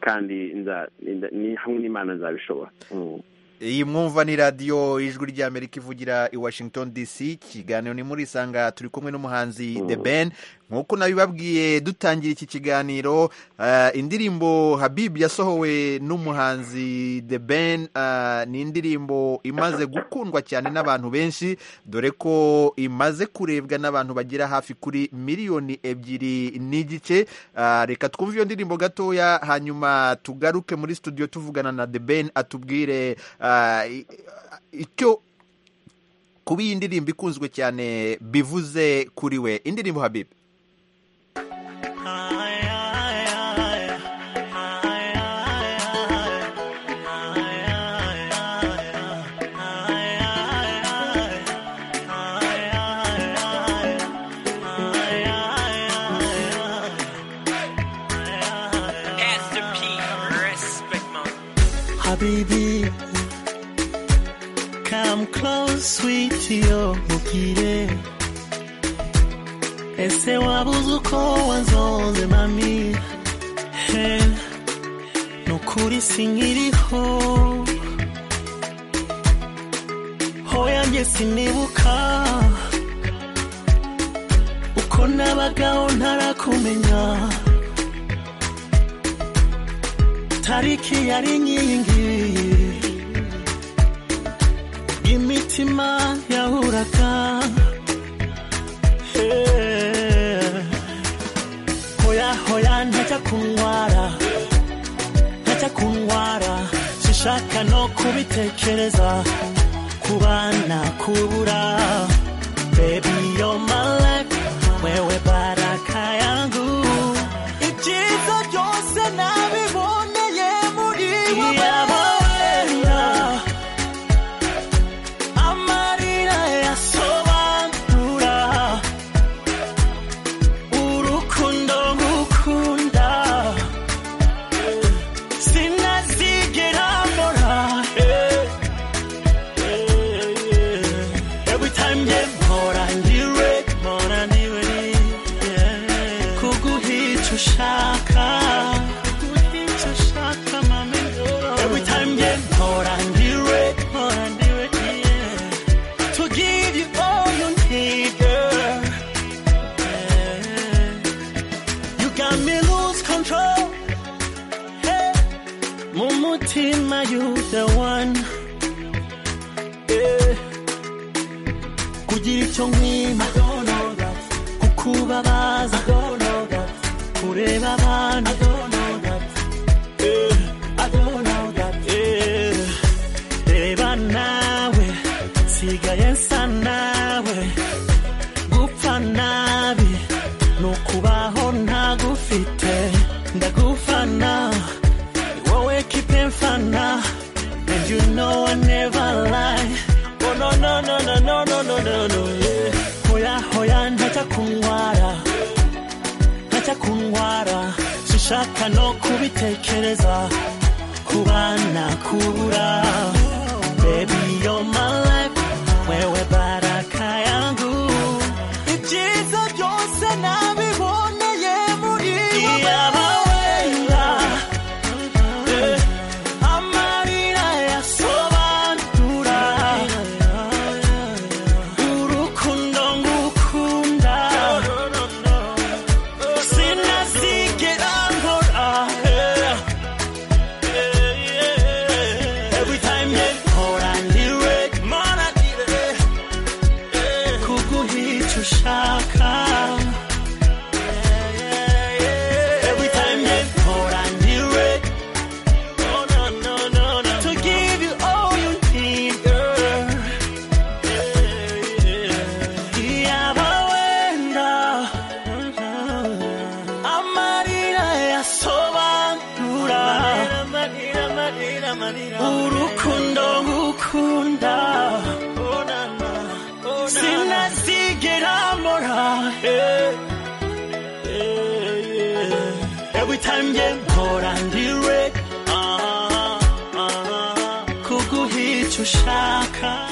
H: kandi nza- nda- ni hamwe n'imana nzabishobora Mm.
A: iyi mwumva ni radiyo ijwi ry'amerika ivugira i washington dc ikiganiro ni muri isanga turi kumwe n'umuhanzi the ben nk'uko nabibabwiye dutangira iki kiganiro eh, indirimbo habib yasohowe n'umuhanzi the ben eh, ni indirimbo imaze gukundwa cyane n'abantu benshi dore ko imaze kurebwa n'abantu bagera hafi kuri miliyoni ebyiri n'igice Eh, reka twumve iyo ndirimbo gatoya hanyuma tugaruke muri studio tuvugana na the ben atubwire ah, i- icyo kuba iyi ndirimbo ikunzwe cyane bivuze kuri we indirimbo habib
M: Master P, respect man.
G: Habibi, come close, sweetie, umubwire ese wabuze uko wanzonze mami He, nukuri sinkiriho hoya njye sinibuka uko nabagaho ntarakumenya tariki yari nkiyi ngiyi imitima yahuraga Eh, hoya hoya ntajya kunyara ntajya kunyara sishaka no kubitekereza kubana kubura baby you're my life wewe baraka yangu
N: ibyiza byose nabiboneye muri wowe
G: Iyabawera, amarira yasobanura urukundo ngukunda sinazigera mbora Eh, eh, eh. every time nge mpora ndiwe mpora ndiwe yeah. kuguhica ushaka Every time you hold and you it, hold and you it, yeah. To give you all you need, girl. Yeah. You got me lose control. Hey. Mumutima, you the one. Yeah. Kugira icyo nkwima. Kukubabaza. Kureba abantu. Yeah. I don't know that. Yeah. Reba nawe, sigaye nsa nawe, gupfa nabi, nukubaho ntagufite, ndagufana, wowe kipe mfana, and you know I never lie. Oh no no no no no no no no no yeah. Hoya hoya ntajya kunwara, ntajya kunwara, sishaka no kubitekereza kubana kubura baby you're my life wewe baraka tanjye mpora ndirek kuguhica ushaka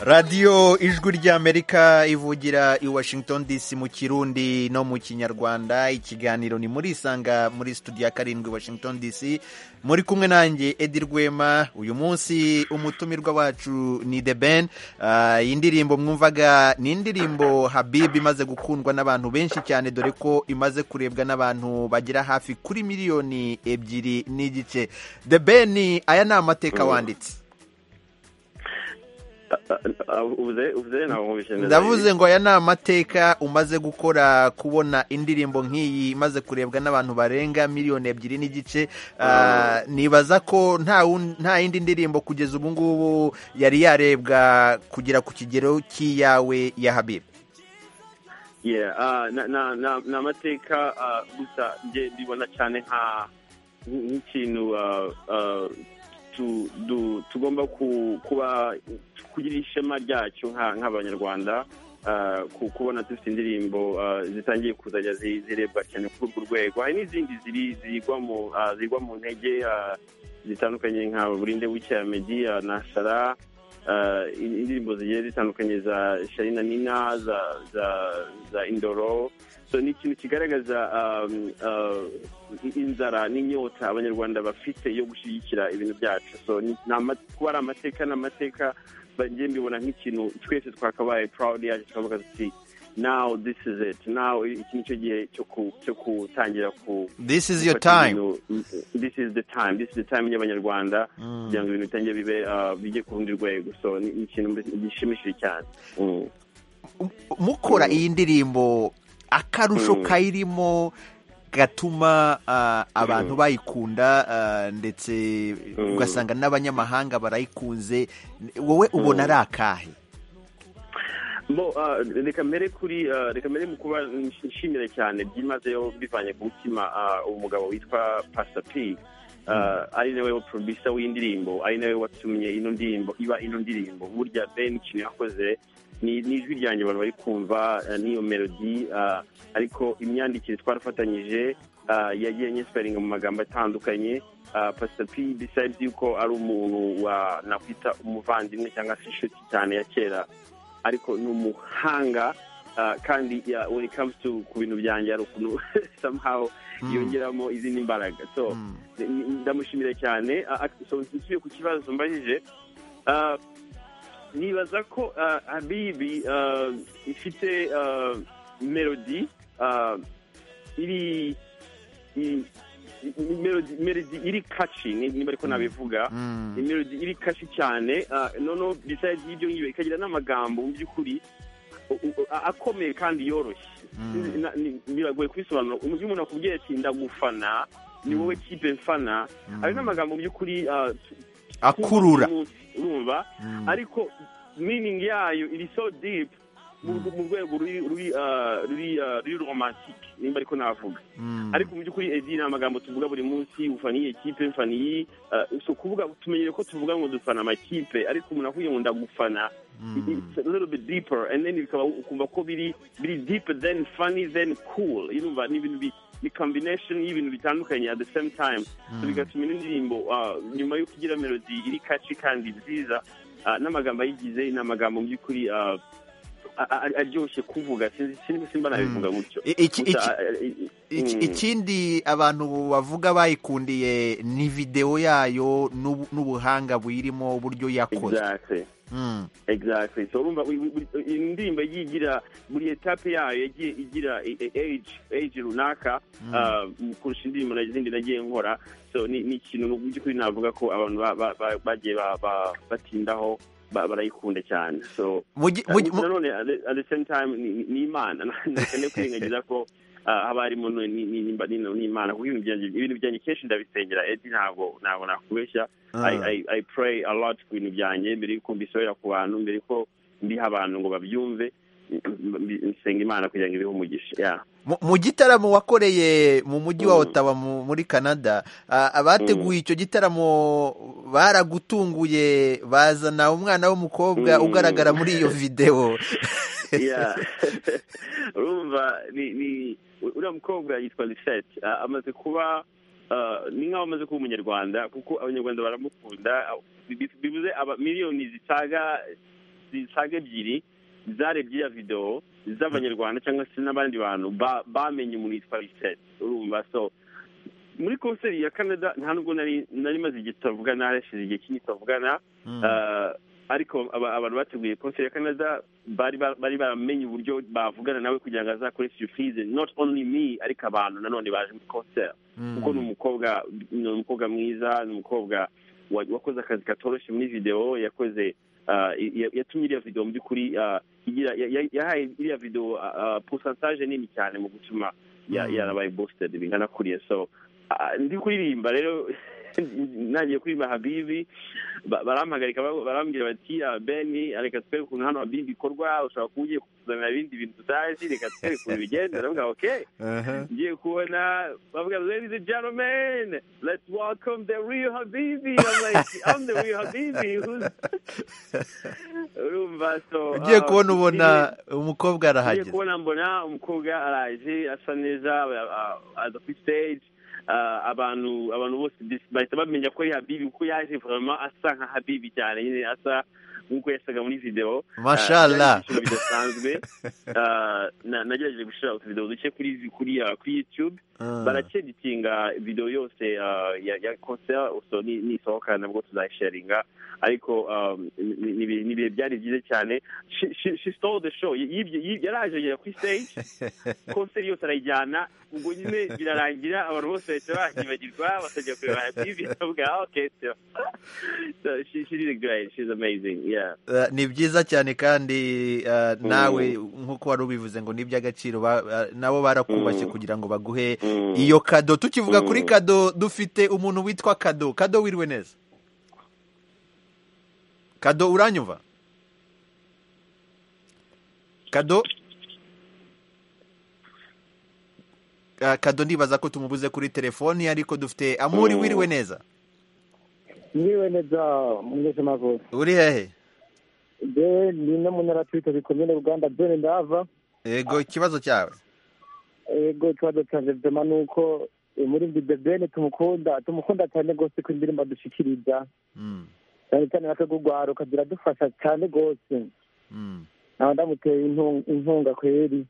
A: radiyo ijwi ry'amerika ivugira i washington dc mu kirundi no mu kinyarwanda ikiganiro ni muri isanga muri studio ya karindwi washington dc muri kumwe nanjye edi rwema uyu munsi umutumirwa wacu ni the ben Ah, iyi ndirimbo mwumvaga ni indirimbo habib imaze gukundwa n'abantu benshi cyane dore ko imaze kurebwa n'abantu bagera hafi kuri miliyoni ebyiri n'igice the ben aya ni amateka wanditse
H: ubuze ubuze ntabwo mubishe neza
A: ndavuze ngo aya ni amateka umaze gukora kubona indirimbo nk'iyi imaze kurebwa n'abantu barenga miliyoni ebyiri n'igice Ah, nibaza ko nta wun- nta yindi ndirimbo kugeza ubu ngubu yari yarebwa kugera ku kigero cy'iyawe ya habibu
H: Yeah, ah, na- na- na- ni amateka ah, gusa nge mbibona cyane nka nk'ikintu ah, ah, tu- du- tugomba ku- kuba kugira ishema ryacyo nka- nk'abanyarwanda ah, ku- kubona dufite indirimbo ah, zitangiye kuzajya zi- zirebwa cyane kuri urwo rwego hari n'izindi ziri- zigwa mu ah, zigwa mu ntege ah, zitandukanye nka burinde w'icyamedi na shara ah, indirimbo zigiye zitandukanye za sharina nina za za za indoro so ni ikintu kigaragaza um, uh, i- inzara n'inyota abanyarwanda bafite yo gushyigikira ibintu byacu so ni- ni ama- kuba ari amateka ni amateka ba- njye mbibona nk'ikintu twese twakabaye proud yacu tukavuga tuti now this is it now iki nicyo gihe cyo ku- cyo gutangira ku
A: This is your
H: gufata
A: time.
H: ibintu- this is the time this is the time y'abanyarwanda kugira ngo ibintu bitange bibe ah, bijye ku rundi rwego so ni ni ikintu gishimishije cyane Mm.
A: mukora iyi ndirimbo akarusho
H: Mm.
A: kayirimo gatuma ah, abantu bayikunda ah, ndetse ugasanga n'abanyamahanga barayikunze wowe ubona ari akahe
H: bo ah, reka mbere kuri ah, reka mbere mu kuba nshimira cyane byimazeyo bivanye ku mutima ah, umugabo witwa pastor p Ah, ari nawe producer w'indirimbo ari nawe watumye ino ndirimbo iba ino ndirimbo burya ben ikintu yakoze ni ni ijwi ryanjye abantu bari kumva ah, n'iyo melodi ah, ariko imyandikire twarafatanyije ah, yagiye nyesiparinga mu magambo atandukanye ah, pastor p besides yuko ari umuntu wa nakwita umuvandimwe cyangwa se inshuti cyane ya kera ariko ni umuhanga ah, kandi yeah, when it comes to ku bintu byanjye hari ukuntu somehow
A: Mm.
H: yongeramo izindi mbaraga so ni- ni- ndamushimira cyane Ah, ah, so nsubiye ku kibazo mbajije Ah, nibaza ko ah, habibi ah, ifite ah, melodi ah, iri i- i- melodi melodi iri kashi ni- niba ariko nabivuga
A: Mm.
H: melodi iri kashi cyane ah, noneho besides y'ibyo ngibyo ikagira n'amagambo mu by'ukuri u- u- a- akomeye kandi yoroshye
A: Mm.
H: Na- ni- biragoye kubisobanura mu gihe umuntu akubwiye ati ndagufana ni wowe kipe mfana
A: Mm.
H: hari n'amagambo mu by'ukuri ah, tu-
A: Akurura.
H: urumva ariko meaning yayo iri so deep mu mu rwego ruri ruri ah, ruri ah, ruri romantike nimba ariko navuga ariko mu by'ukuri edi ni amagambo tuvuga buri munsi ufana iyi kipe mfana iyi ah, si ukuvuga tumenyere ko tuvuga ngo dufana amakipe ariko umuntu akubwiye ngo ndagufana it's a little bit deeper and then bikaba ukumva ko biri biri deep then funny then cool yumva ni ibintu bi- ni combination y'ibintu bitandukanye at the same time so bigatuma ino ndirimbo ah, nyuma yo kugira melody iri kaci kandi nziza ah, n'amagambo ayigize ni amagambo mu by'ukuri ah, a- a- a- aryoshye kuvuga sinzi sinzi simba nabivuga gutyo
A: I- iki-
H: Gusa,
A: iki-
H: ah, i- i-
A: Iki-
H: mm.
A: ikindi abantu bavuga bayikundiye ni videwo yayo n'ubu- n'ubuhanga buyirimo uburyo yakoze
H: Exactly.
A: Mm.
H: exactly so urumva wi- wi- wi- iyi ndirimbo yagiye igira buri etape yayo yagiye igira i- i- age age runaka
A: Mm.
H: ah, kurusha indirimbo na- zindi nagiye nkora so ni ni ikintu mu by'ukuri navuga ko abantu ba- ba- ba- bagiye ba- ba- batindaho ba- barayikunda cyane so
A: Mugi-
H: ah,
A: mugi- mu-
H: nanone at the- at the same time ni ni imana ntakeneye kwirengagiza ko ah, abarimu ni- ni- ni- nimba- ni ni imana kuko ibintu byanjye- ibintu byanjye kenshi ndabisengera edi ntabwo ntabwo nakubeshya
A: Ah.
H: I- I- I pray a lot ku bintu byanjye mbere y'uko mbisohora ku bantu mbere y'uko mbiha abantu ngo babyumve mbi- nsenga imana kugira ngo ibihe umugisha yeah.
A: Mu- mu gitaramo wakoreye mu mujyi wa Ottawa mu- muri Canada ah, abateguye icyo gitaramo baragutunguye bazana umwana w'umukobwa
H: Mm.
A: ugaragara muri iyo videwo
H: Yeah. urumva ni ni uriya mukobwa yitwa lisette Ah, amaze kuba ah, ni nk'aho amaze kuba umunyarwanda kuko abanyarwanda baramukunda Ah, bi- bivuze aba miliyoni zisaga zisaga ebyiri zarebye ya videwo z'abanyarwanda cyangwa se n'abandi bantu ba- bamenye umuntu yitwa lisette urumva so muri konseri ya canada nta nubwo nari nari maze igihe tutavugana harashize igihe kinini tutavugana Ah, ariko aba- abantu bateguye konseri ya canada bari ba- bari baramenye uburyo bavugana nawe kugira ngo azakore surprise not only me ariko abantu nanone baje muri konseri kuko ni umukobwa ni umukobwa mwiza ni umukobwa wa- wakoze akazi katoroshye muri videwo yakoze ah, ya- ya- yatumye iriya videwo mu by'ukuri ah, igira- ya- ya- yahaye iriya videwo pusantaje nini cyane mu gutuma ya-
A: Mm.
H: yarabaye bositedi bingana kuriya so ah, ndi kuririmba rero nagiye kuririmba habibi ba- barampagarika ba- barambwira bati "Ah, beni reka twereke ukuntu hano habibi ikorwa ushobora kuba ugiye kutuzanira ibindi bintu tutazi reka twereke ukuntu bigenda ndavuga okay ngiye kubona bavuga ladies and gentlemen let's welcome the real habibi i'm like i'm the real habibi who's urumva so
A: ugiye
H: uh,
A: kubona ubona
H: ngiye-
A: umukobwa
H: ngiye
A: arahageze
H: kubona mbona umukobwa araje asa neza uh, uh, aza kuri stage uh, abantu abantu bose dis- bahita bamenya ko ari habibi kuko yaje vraiment asa nka habibi cyane nyine asa nk'uko yasaga muri video Uh,
A: Mashallah.
H: byari ibyishimo bidasanzwe Uh, na- nagerageje gushyira utuvideo duke kuri kuri uh, kuri youtube
A: Ah.
H: baraceditinga video yose uh, ya, ya concert so ni- nisohoka nabwo tuzayisharinga ariko um, ni- ni- ni ibihe- ni ibihe byari byiza cyane She- she- she stole the show Yibye- yibye- yaraje agera kuri stage konseri yose arayijyana ubwo nyine birarangira abantu bose bahita bakibagirwa bakajya kureba tv bavuga "Ah, okay so so she, she did great she's amazing yeah
A: Uh, ni byiza cyane kandi uh, nawe nk'uko wari ubivuze ngo ni iby'agaciro ba- uh, nabo barakubakiye kugira ngo baguhe iyo kado tukivuga
H: Mm.
A: kuri kado dufite umuntu witwa kado kado wiriwe neza kado uranyumva kado Ah, kado ndibaza ko tumubuze kuri telefoni ariko dufite amuri
O: Mm.
A: wiriwe neza
O: niwe neza mungeze mavuze
A: uri hehe
O: je ndi no munaratwika bikomeye uganda byone ndava
A: yego ikibazo cyawe
O: ego ikibazo canje vyema ni uko umurindi bebene tumukunda tumukunda cyane rwose ku indirimbo adushikiriza
A: Mm.
O: cyane cyane nakagugwaruka ziradufasha cyane rwose
A: Mm.
O: nawe ndamuteye intu- intunga kweri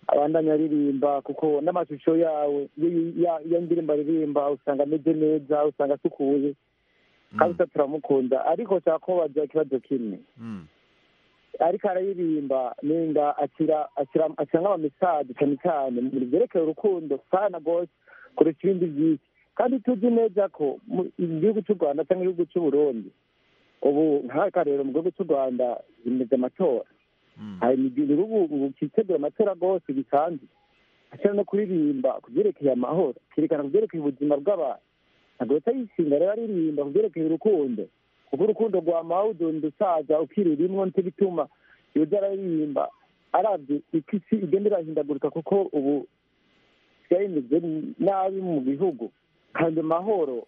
O: abandanya aririmba kuko n'amashusho yawe y- ya- ya ndirimbo aririmba usanga ameze neza usanga asukuye kandi usa turamukunda ariko nshaka kubaza ikibazo kimwe
A: Mm.
O: ariko araririmba nenga akira akira akira nk'abamesaje cyane cyane mu bintu byerekeye urukundo sana rwose kurusha ibindi byinshi kandi tuzi neza ko mu igihugu cy'u rwanda cyangwa igihugu cy'u burundi ubu nk'akarero mu gihugu cy'u rwanda bimeze amatora hari imidugudu ubu ubu cyitegura amatora rwose bisanzwe ashobora no kuririmba ku byerekeye amahoro kerekana ku byerekeye ubuzima bw'abantu ntabwo leta yishinga rero aririmba ku byerekeye urukundo kuko urukundo rwa mawudunda usaza ukirira imwo nicyo gituma yoza araririmba arabye uko isi igenda irahindagurika kuko ubu byahindutse nabi mu bihugu kandi amahoro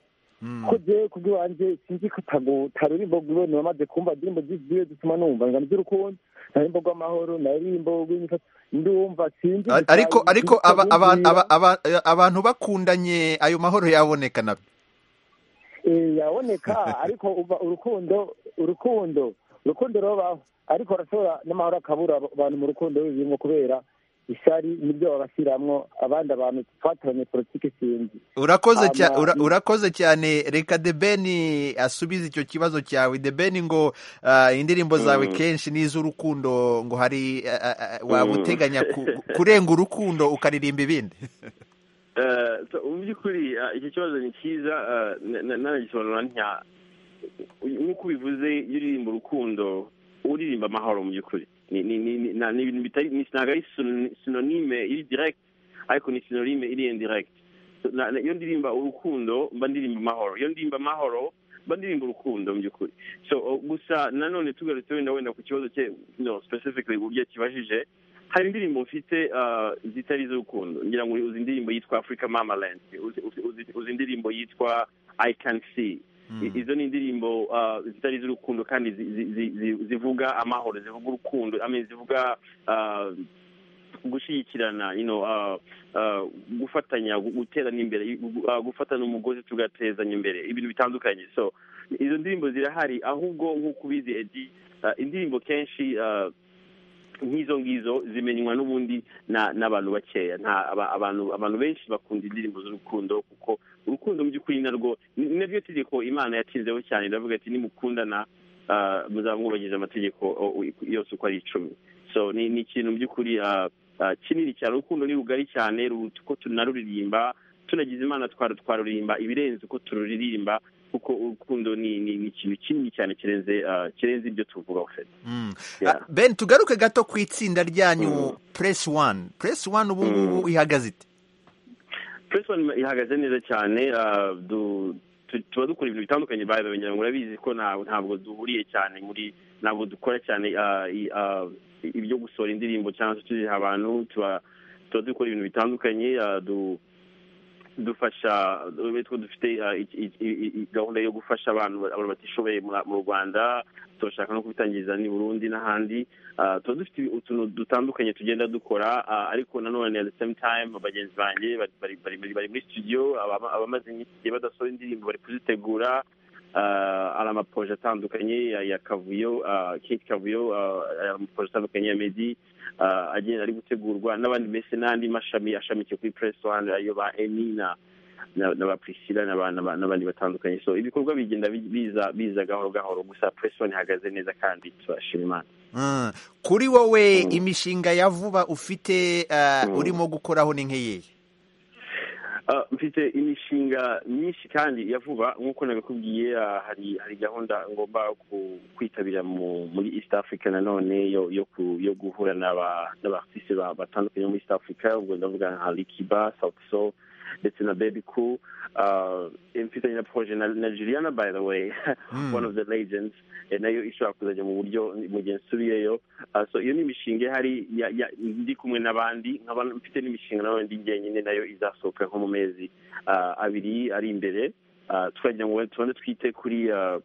O: ko jewe ku bw'iwanjye sinzi ko tagu- taririmbo rwiwe namaze kumva indirimbo zi- ziwe zituma numva ngano z'urukundo naririmbo rw'amahoro naririmbo rw'imifato ndumva sinzi
A: Ar-
O: gusa
A: ariko ariko
O: sinzi
A: aba- aba-
O: kubimbwira.
A: aba- aba- abantu bakundanye ayo mahoro yaboneka na
O: Eh, yaboneka ariko uva urukundo urukundo urukundo rubaho ariko urashobora n'amahoro akabura abo abantu mu rukundo rurimo kubera ishyari nibyo babashyiramwo abandi abantu twatoranye politiki sinzi
A: urakoze cya,
O: Hama-
A: ura, urakoze cyane reka the ben asubize icyo kibazo cyawe the ben ngo ah, indirimbo zawe
O: Mm.
A: kenshi ni iz'urukundo ngo hari ah, ah, ah, waba
H: Mm.
A: uteganya ku, kurenga urukundo ukaririmba ibindi
H: Eh, so, mu by'ukuri ah, iki kibazo ni cyiza ah, na- na- nanagisobanura ntya nk'uko ubivuze iyo uririmba urukundo uririmba amahoro mu by'ukuri Ni- ni- ni- ni- na- ni ibintu bitari ni- ntabwo ari sino- sinonime iri direct ariko ni sinonime iri indirect So, na- na- iyo ndirimba urukundo mba ndirimba amahoro iyo ndirimba amahoro mba ndirimba urukundo mu by'ukuri so oh, gusa nanone tugarutse wenda wenda ku kibazo cye no specifically uburyo akibajije hari indirimbo mfite ah, zitari iz'urukundo ngira ngo uzi indirimbo yitwa africa mama land uzi indirimbo yitwa i can see I- izo ni indirimbo ah, zitari iz'urukundo kandi zi- zi- zi- zi- zivuga amahoro zivuga urukundo I mean, zivuga ah, gushyigikirana you know, ah, ah, gufatanya gu- guterana imbere gu- ah, gufatana umugozi tugatezanya imbere ibintu bitandukanye so izo ndirimbo zirahari ahubwo nk'uko ubizi edi ah, indirimbo kenshi ah, nk'izo ngizo zimenywa n'ubundi na- n'abantu bakeya nta aba- abantu abantu benshi bakunda indirimbo z'urukundo kuko urukundo mu by'ukuri narwo ni ni naryo tegeko imana yatinzeho cyane iravuga ati nimukundana ah, muzaba mwubahiriza amategeko o- o- yose uko ari icumi so ni ni ikintu mu by'ukuri ah, ah, kinini cyane urukundo ni rugari cyane ruruta uko tunaruririmba tunagize imana twara twaruririmba ibirenze uko tururirimba kuko urukundo ni ni ni ikintu kinini cyane kirenze ah, kirenze ibyo tuvugaho fede
A: Mm.
H: Yeah.
A: Ah, ben tugaruke gato ku itsinda ryanyu press one press one ubu ngubu ihagaze ite
H: Press One ihagaze neza cyane ah, du- tu- tuba dukora ibintu bitandukanye bayo ngo urabizi ko nta- ntabwo duhuriye cyane muri ntabwo dukora cyane ah, i- ah, ibyo gusohora indirimbo cyangwa se tuziha abantu tuba tuba dukora ibintu bitandukanye ah, du- dufasha uretse ko dufite ah, i- i- i- i- gahunda yo gufasha abantu abantu batishoboye mu- mu rwanda turashaka no kubitangiriza n'i burundi n'ahandi Ah, tuba dufite utuntu dutandukanye tugenda dukora ah, ariko nanone at the same time bagenzi banjye bari- bari bari- bari- bari muri studio abama- abamaze iminsi igihe badasohora indirimbo bari kuzitegura Ah, hari amaproje atandukanye ya- ya kavuyo ah, kate kavuyo ah, hari amaproje atandukanye ya medi ah, agenda ari gutegurwa n'abandi mbese n'andi mashami ashamikiye kuri press one ayo ba emi na na- na ba priscilla n'aba- n'aba- n'abandi batandukanye so ibikorwa bigenda bi- biza biza gahoro gahoro gusa press one ihagaze neza kandi turashima imana
A: Mm. kuri wowe imishinga ya vuba ufite ah, urimo gukoraho ni nk'iyihe
H: Ah, mfite imishinga myinshi kandi ya vuba nk'uko nabikubwiye ah, hari hari gahunda ngomba ku- kwitabira mu- muri east africa nanone yo yo ku- yo guhura n'aba- n'abartiste ba- batandukanye bo muri east africa ubwo ndavuga nka likiba south soul ndetse na baby cool Ah, mfitanye na proje na, na juliana by the way one of the legends eh, nayo ishobora kuzajya mu buryo mu gihe nsubiyeyo Ah, so iyo ni imishinga ihari ya- ya- ndi kumwe n'abandi nk'abantu mfite n'imishinga nawe ndi njyenyine nayo izasohoka nko mu mezi ah, abiri ari imbere Ah, turagira ngo tubone twite kuri ah,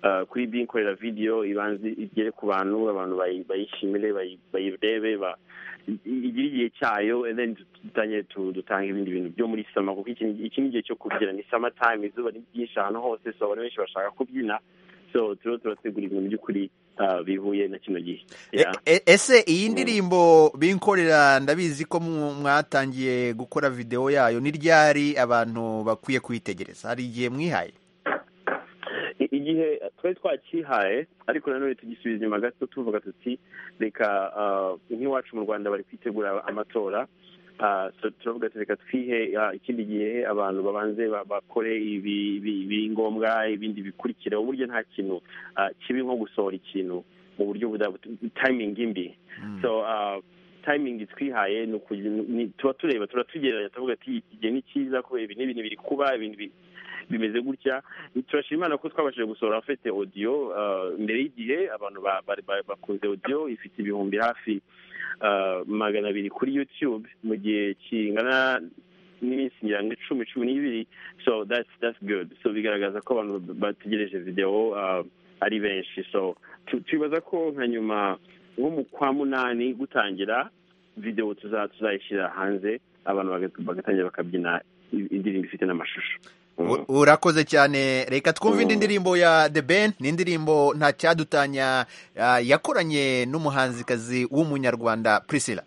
H: ah, kuri binkorera video ibanze igere ku bantu abantu bayi- bayishimire bayi- bayirebe ba- i- igire igihe cyayo and then dutangire tu- dutange ibindi bintu byo muri sama kuko iki ni- iki ni igihe cyo kubyina ni summer time izuba ni ryinshi ahantu hose so abantu benshi bashaka kubyina so turiho turategura ibintu by'ukuri ah, bihuye na kino gihe Yeah.
A: E- ese iyi ndirimbo binkorera ndabizi ko mu- mwatangiye gukora videwo yayo ni ryari abantu bakwiye kuyitegereza hari igihe mwihaye
H: I- igihe twari twakihaye ariko nanone tugisubiza inyuma gato tuvuga tuti reka ah, nk'iwacu mu rwanda bari kwitegura amatora Ah, so turavuga ati reka twihe ah, ikindi gihe abantu babanze ba- bakore ibi- ibi- ibiri ngombwa ibindi bikurikira uburyo nta kintu ah, kibi nko gusohora ikintu mu buryo butayimingi imbi so ah, timing twihaye ni ukugira- ni- tuba tureba turatugereranya tuvuga ati iki gihe ni cyiza kubera ibi n'ibintu biri kuba ibintu bi- bimeze gutya turashima imana ko twabashije gusohora afite audio ah, mbere y'igihe abantu ba- ba- ba- bakunze audio ifite ibihumbi hafi ah, magana abiri kuri youtube mu gihe kingana n'iminsi ngira ngo icumi cumi n'ibiri so that's that's good so bigaragaza ko abantu bategereje videwo ah, ari benshi so tu- twibaza ko nka nyuma nko mu kwa munani gutangira videwo tuza- tuzayishyira hanze abantu baga- bagatangira bakabyina i- indirimbo ifite n'amashusho
A: U- urakoze cyane reka twumve indi ndirimbo ya the ben ni indirimbo nta cyadutanya ah, yakoranye n'umuhanzikazi w'umunyarwanda priscilla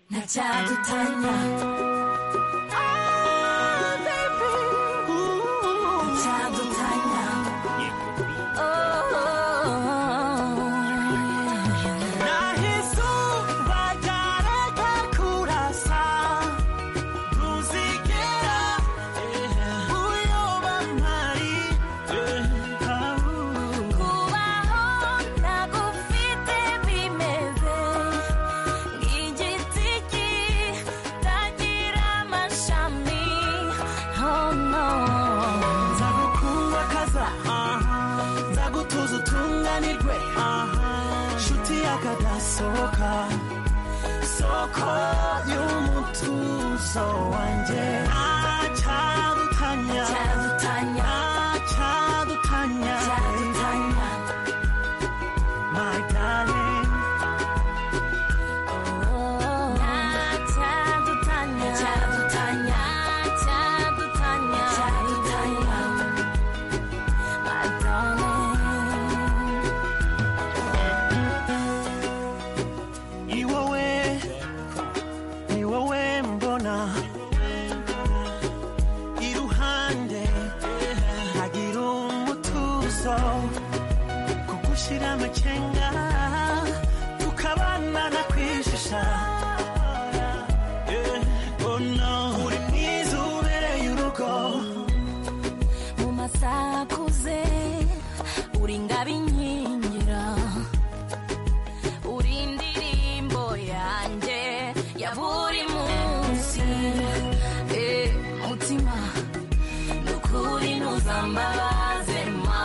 J: Ntacyadutanya. Oh, baby. Ntacyadutanya. Oh. Kubaho ntagufite bimeze igiti kitagira amashami oh no
G: nzagukundakaza nzagutuza utunganirwe nshuti yakadasohoka soko y'umutuzo wanjye acadutanya acadutanya
P: munsi Eh, mutima nukuri ntuzambabaze ma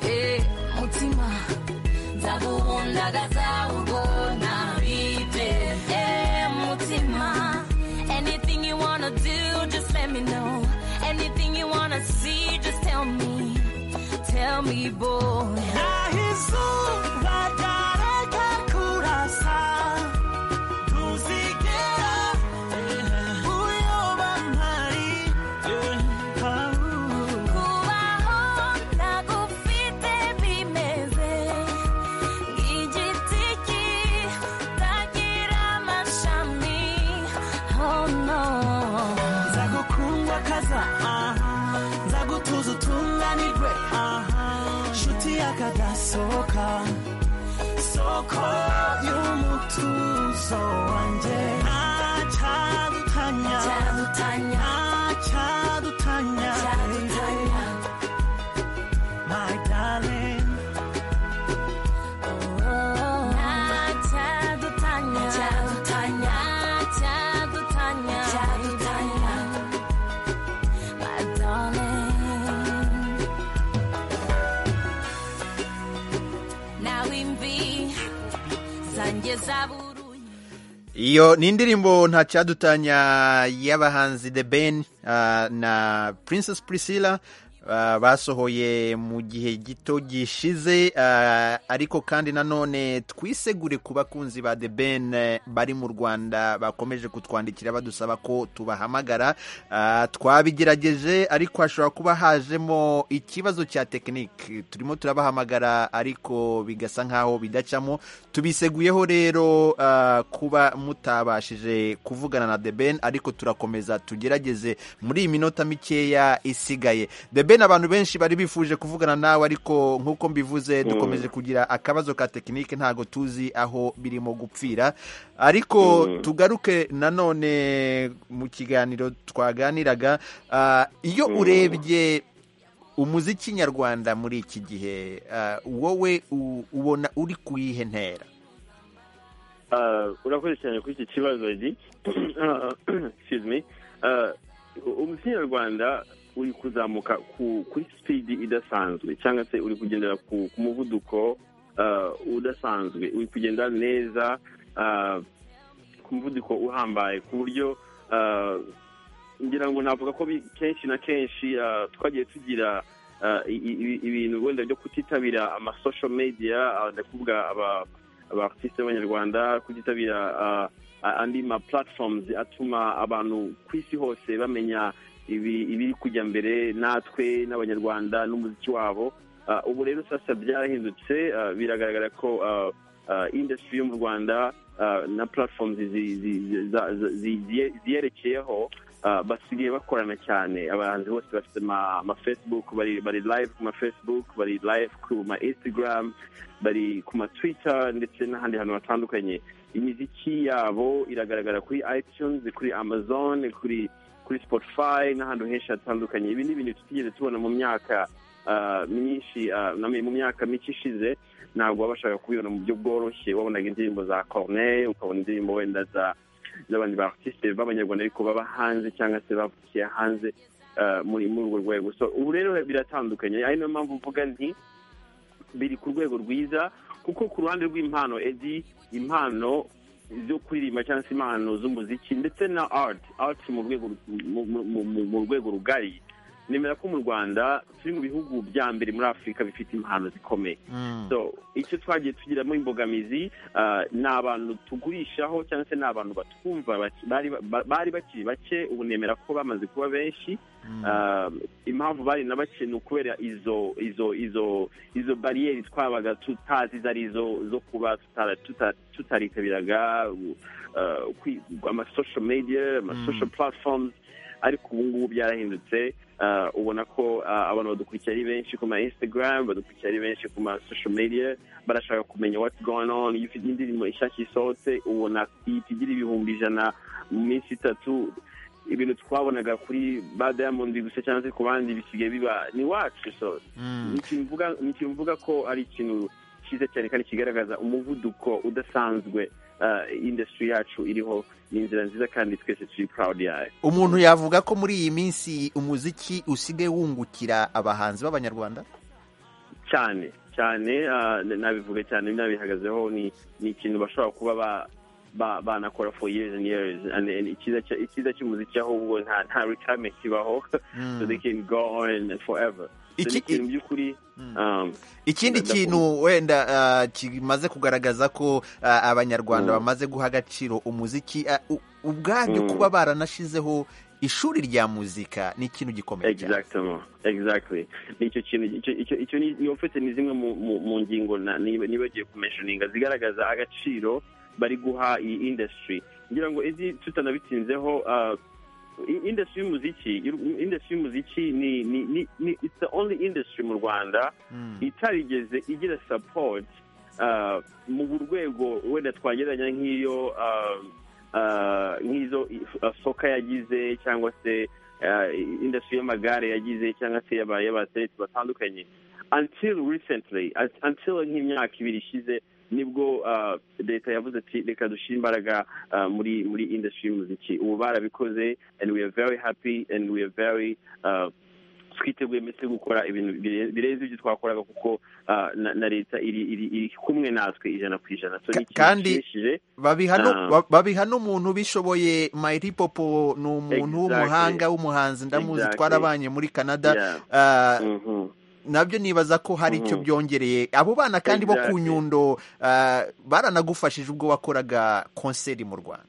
P: Eh, mutima nzagukundagaza ubwo ntabibe Eh, mutima anything you wanna do just let me know anything you wanna see just tell me tell me boy
G: izuba ryareka kurasa ntuzigera uyoba mpari
P: kubaho ntagufite bimeze nk'igiti kitagira amashami oh no
G: nzagukundwa kaza aha nzagutuza utunganirwe aha nshuti yakagasohoka soko y'umutuzo wanjye ntacyadutanya
P: Ntacyadutanya.
G: ntacyadutanya
P: Ntacyadutanya.
G: my darling
P: ntacyadutanya ntacyadutanya ntacyadutanya my darling nawe imvi zanjye zabuze
A: iyo ni indirimbo nta cyadutanya y'abahanzi the ben ah, na princess priscilla ah, basohoye mu gihe gito gishize ah, ariko kandi nanone twisegure ku bakunzi ba the ben eh, bari mu rwanda bakomeje kutwandikira badusaba ko tubahamagara Ah, twabigerageje ariko hashobora kuba hajemo ikibazo cya tekinike turimo turabahamagara ariko bigasa nkaho bidacamo tubiseguyeho rero ah, kuba mutabashije kuvugana na The Ben ariko turakomeza tugerageze muri iyi minota mikeya isigaye The Ben abantu benshi bari bifuje kuvugana nawe ariko nk'uko mbivuze
H: Mm.
A: dukomeje kugira akabazo ka tekinike ntago tuzi aho birimo gupfira ariko
H: Mm.
A: tugaruke nanone mu kiganiro twaganiraga ah, iyo
H: Mm.
A: urebye umuziki nyarwanda muri iki gihe ah, wowe u- ubona uri ku yihe ntera
H: Ah, urakoze cyane kuri iki kibazo gi Ah, excuse me Ah, umuziki nyarwanda uri kuzamuka ku- kuri sipidi idasanzwe cyangwa se uri kugendera ku ku muvuduko ah, udasanzwe uri kugenda neza ah, ku muvuduko uhambaye ku buryo ah, ngira ngo navuga ko bi- kenshi na kenshi ah, twagiye tugira ah, i- i- ibintu wenda byo kutitabira ama social media ah, ndakuvuga aba abaartiste b'abanyarwanda kutitabira ah, a- andi ma platforms atuma abantu ku isi hose bamenya ibi- ibiri kujya mbere natwe n'abanyarwanda n'umuziki wabo Ah, ubu rero sasa byarahindutse ah, biragaragara ko ah, ah, industry yo mu rwanda ah, na platforms zi- zi- zi- za- za- zigiye- ziyerekeyeho ah, basigaye bakorana cyane abahanzi bose bafite ama ama facebook bari bari live ku ma facebook bari live ku ma instagram bari ku ma twitter ndetse n'ahandi hantu hatandukanye imiziki yabo iragaragara kuri itunes kuri amazon kuri kuri spotify n'ahantu henshi hatandukanye ibi ni ibintu tutigeze tubona mu myaka ah, myinshi ah, na mu myaka mike ishize ntabwo wabashaga kubibona mu buryo bworoshye wabonaga indirimbo za corneille ukabona indirimbo wenda za z'abandi ba artiste b'abanyarwanda ariko baba hanze cyangwa se bavukiye hanze ah, muri muri urwo rwego so ubu rero biratandukanye ari niyo mpamvu mvuga nti biri ku rwego rwiza kuko ku ruhande rw'impano edi impano zo kuririmba cyangwa se impano z'umuziki ndetse na art art mu rwego mu- mu- mu- mu rwego rugari nemera ko mu rwanda turi mu bihugu bya mbere muri afurika bifite impano zikomeye so icyo twagiye tugiramo imbogamizi ah, ni abantu tugurishaho cyangwa se ni abantu batwumva bake- bari ba- bari bakiri bake ubu nemera ko bamaze kuba benshi Ah, impamvu bari na bake ni ukubera izo izo izo izo bariyeri twabaga tutazi izo ari zo zo kuba tutara- tuta- tutaritabiraga u- ah, kwi- ama social media ama
A: Mm.
H: social platforms ariko ubu ngubu byarahindutse Ah, ubona ko ah, abantu badukurikira ari benshi ku ma instagram badukurikira ari benshi ku ma social media barashaka kumenya what's going on iyo ufite indirimbo ishashya isohotse ubona ihita igira ibihumbi ijana mu minsi itatu ibintu twabonaga kuri ba diamond gusa cyangwa se ku bandi bisigaye biba ni wacu so ni ikintu mvuga- ni ikintu mvuga ko ari ikintu cyiza cyane kandi kigaragaza umuvuduko udasanzwe industry yacu iriho ni inzira nziza kandi twese turi proud yayo
A: umuntu yavuga ko muri iyi minsi umuziki usigaye wungukira abahanzi b'abanyarwanda
H: cyane cyane ah, n- nabivuga cyane nabihagazeho ni ni ikintu bashobora kuba ba- ba- banakora for years and years and and icyiza cya- icyiza cy'umuziki ahubwo nta nta retirement kibaho so they can go on forever So ni
A: Iki-
H: ikintu by'ukuri um,
A: ikindi
H: ndakunda.
A: kintu wenda ah, kimaze kugaragaza ko ah, abanyarwanda bamaze guha agaciro umuziki ah, u- ubwabyo
H: Mm.
A: kuba baranashizeho ishuri rya muzika ni ikintu gikomeye cyane
H: Exactement, exactly. Nicyo kintu icyo icyo icyo ni ni ofite ni zimwe mu mu- mu ngingo na- niba- nibagiye kumentioninga zigaragaza agaciro bari guha iyi industry. Ngira ngo izi tutanabitinzeho uh, i- industry y'umuziki y'u- industry y'umuziki ni ni ni ni- it's the only industry mu Rwanda itarigeze igira support uh, mu rwego wenda twagereranya nk'iyo uh, uh, nk'izo uh, soka yagize cyangwa se uh, industry y'amagare yagize cyangwa se y'aba- y'abatereti batandukanye until recently un- until nk'imyaka ibiri ishize nibwo uh, leta yavuze ati reka dushyire imbaraga uh, muri muri industry y'umuziki ubu barabikoze and we are very happy and we are very uh, twiteguye mbese gukora ibintu bire- birenze ibyo twakoraga kuko uh, na, na leta iri, iri, iri kumwe natwe ijana ku ijana so ni ikintu
A: kandi
H: gishimishije.
A: babiha
H: Ah.
A: nu- ba- babiha n'umuntu bishoboye mayiripopo ni umuntu
H: Exactly.
A: w'umuhanga w'umuhanzi ndamuzi
H: Exactly.
A: twarabanye muri canada
H: Yeah.
A: Ah,
H: Mhm.
A: nabyo nibaza ko hari icyo
H: Mhm.
A: byongereye abo bana kandi bo ku
H: Exactly.
A: nyundo ah, baranagufashije ubwo wakoraga konseri mu rwanda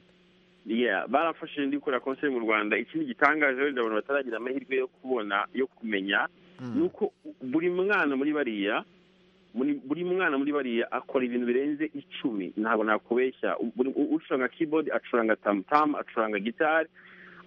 H: yeah barafashije ndikora konseri mu rwanda ikindi gitangaje wenda abantu bataragira amahirwe yo kubona yo kumenya ni uko buri mwana muri bariya muri- buri mwana muri bariya akora ibintu birenze icumi ntabwo nakubeshya U- buri- u- ucuranga keyboard acuranga tamutamu acuranga gitari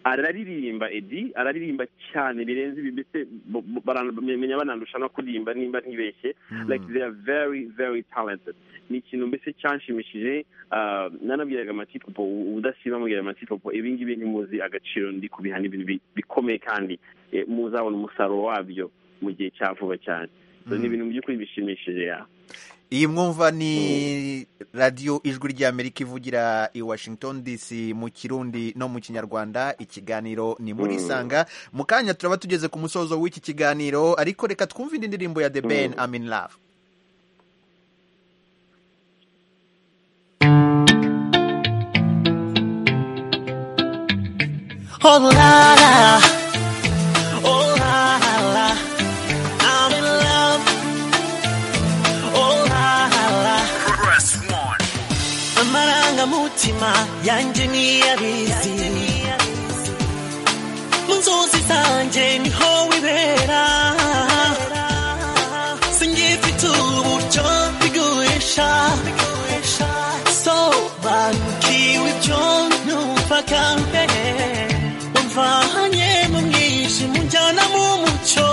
H: araririmba edi araririmba cyane birenze ibi mbese bo- bo- barana- bamenya banandusha no kuririmba nimba ntibeshye like they are very very talented ni ikintu mbese cyanshimishije ah, nanabwiraga amatipopo ubudasiba amubwira amatipopo ibi ngibi ntimuzi agaciro ndi kubiha ni ibintu bi- bikomeye kandi eh, muzabona umusaruro wabyo mu gihe cya vuba cyane So ni ibintu mu by'ukuri bishimishije ya
A: iyi mwumva ni radiyo ijwi ry'amerika ivugira i washington dc mu kirundi no mu kinyarwanda ikiganiro ni muri
H: Mm.
A: isanga mu kanya turaba tugeze ku musozo w'iki kiganiro ariko reka twumve indi ndirimbo ya the ben i'm in love
G: Oh la la, oh la la, I'm in love. Oh la la, press one. Amarangamutima yanje niyabizi mu nzozi zanje niho wibera singifite uburyo bigurisha sobanukiwe ibyo numva kambere umvanye mu mwijima unjyana mu mucyo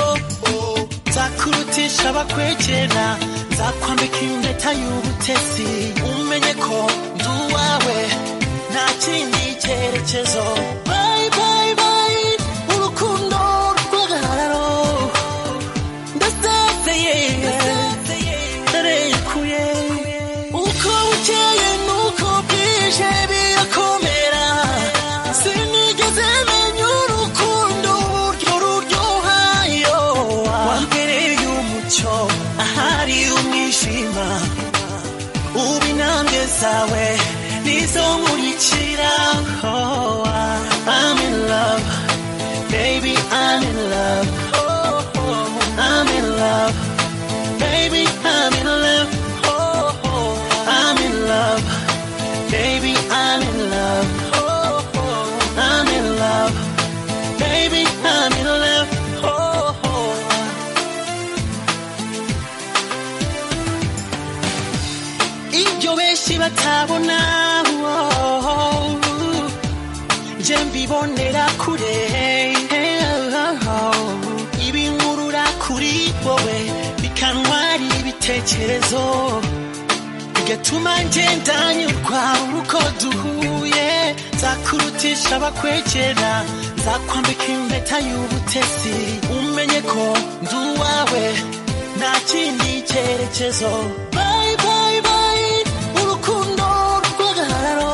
G: Oh, nzakurutisha abakwegera nzakwambika impeta y'ubutesi umenye ko ndi uwawe nta kindi cyerekezo bayi bayi bayi urukundo rw'agahararo ndasezeye ntarekuye uko bukeye nuko bwije birakomera sinigeze menya urukundo uburyo ruryoha yo wambereye umucyo ahari umwijima ubu intambwe zawe nizo nkurikira oh, I'm in love baby I'm in love oh, oh, I'm in love baby I'm in love oh, oh, I'm in love baby I'm in love oh, oh, I'm in love baby I'm in love oh, oh. ibyo benshi batabona nje mbibonera kure ibinkurura kuri wowe bikantwara ibitekerezo bigatuma ngendanyurwa uko duhuye nzakurutisha abakwegera nzakwambika impeta y'ubutesi umenye ko ndi uwawe nta kindi cyerekezo bayi bayi bayi urukundo rw'agahararo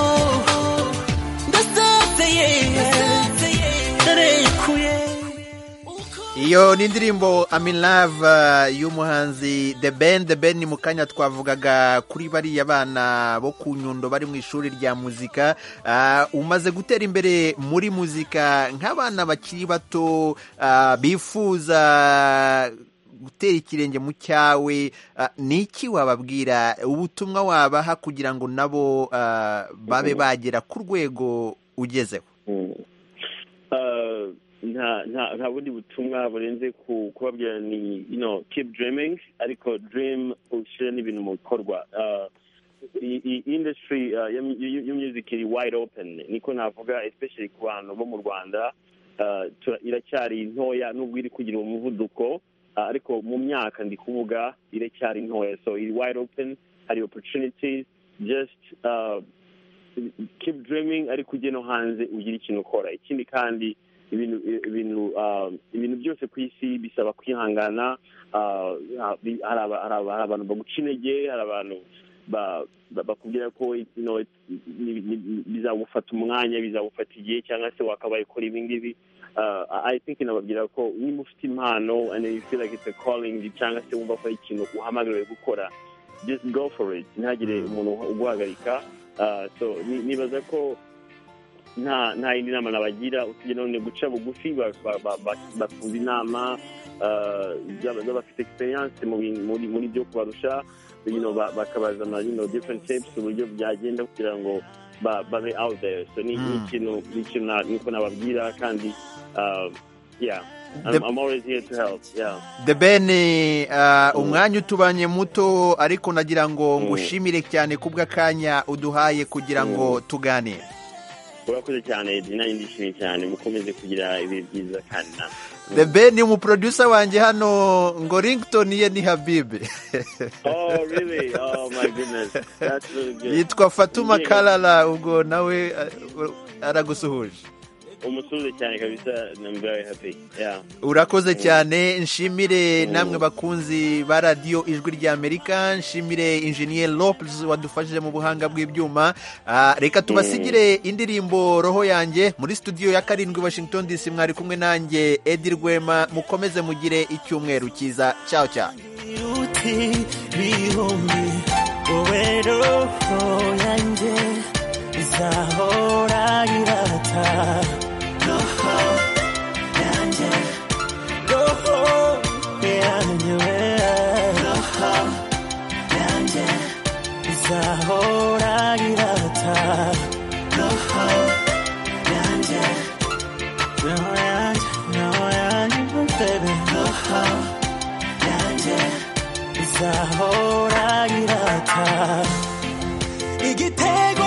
A: iyo ni indirimbo amin love uh, y'umuhanzi the ben the ben ni mu kanya twavugaga kuri bariya bana bo ku nyundo bari mu ishuri rya muzika uh, umaze gutera imbere muri muzika nk'abana bakiri bato uh, bifuza gutera ikirenge mu cyawe uh, ni iki wababwira ubutumwa wabaha kugira ngo nabo uh, babe bagera ku rwego ugezeho
H: Uh, nta nta nta bundi butumwa burenze ku kubabwira ni you know keep dreaming ariko dream ushyire n'ibintu mu bikorwa Uh, i- i- industry uh, ya mu- ya- ya music iri wide open niko navuga especially ku bantu bo mu rwanda Uh, tura- iracyari ntoya nubwo iri kugira umuvuduko uh, ariko mu myaka ndi kuvuga iracyari ntoya so iri wide open hari opportunities just uh, keep dreaming ariko ujye no hanze ugire ikintu ukora ikindi kandi ibintu ibintu um, ibintu byose ku isi bisaba kwihangana uh, hari aba- hari aba- hari abantu baguca intege hari abantu ba- ba- bakubwira ko you know, ni- ni- ni- bizagufata umwanya bizagufata igihe cyangwa se wakabaye ukora ibi ngibi Uh, I I think nababwira ko niba ufite impano and you feel like it's a calling cyangwa se wumva ko ari ikintu uhamagariwe gukora just go for it ntihagire umuntu uguhagarika Uh, so ni- nibaza ko nta nta yindi nama nabagira usibye none guca bugufi ba- ba- ba- ba- bakumva inama uh, z'aba- z'abafite experience mu bin- muri muri byo kubarusha you know, ba- bakabaza ama you know, different tips uburyo byagenda kugira ngo ba- babe out there so ni ni
A: Mm.
H: ikintu ni ikintu na- niko nababwira kandi uh, yeah
A: The-
H: I'm, I'm always here to help yeah
A: The Ben uh, umwanya utubanye muto ariko nagira ngo
H: Mm.
A: ngushimire cyane kubw'akanya uduhaye kugira ngo
H: Mm.
A: tuganire
H: urakoze cyane Eddie, nanjye ndishimye cyane mukomeze kugira ibihe byiza kandi nawe
A: The Ben ni umuproducer wanjye hano ngo Ringtone ye ni Habibe
H: Oh, really? Oh, my goodness. That's really good.
A: yitwa Fatuma
H: Yeah.
A: Kalala ubwo nawe uh, aragusuhuje
H: Umusuhuze cyane kabisa. and I'm very happy. Yeah.
A: urakoze
H: Mm.
A: cyane nshimire namwe bakunzi ba radiyo ijwi ry'amerika nshimire injiniye lopes wadufashije mu buhanga bw'ibyuma Ah, reka tubasigire indirimbo roho yanjye muri studio ya karindwi washington dc mwari kumwe nanjye edi rwema mukomeze mugire icyumweru cyiza cyaho cyane
G: Uti bihumbi wowe roho yanjye izahora irata roho yanjye roho yanjye we roho yanjye izahora irata roho yanjye roho yanjye roho yanjye baby roho yanjye izahora irata igitego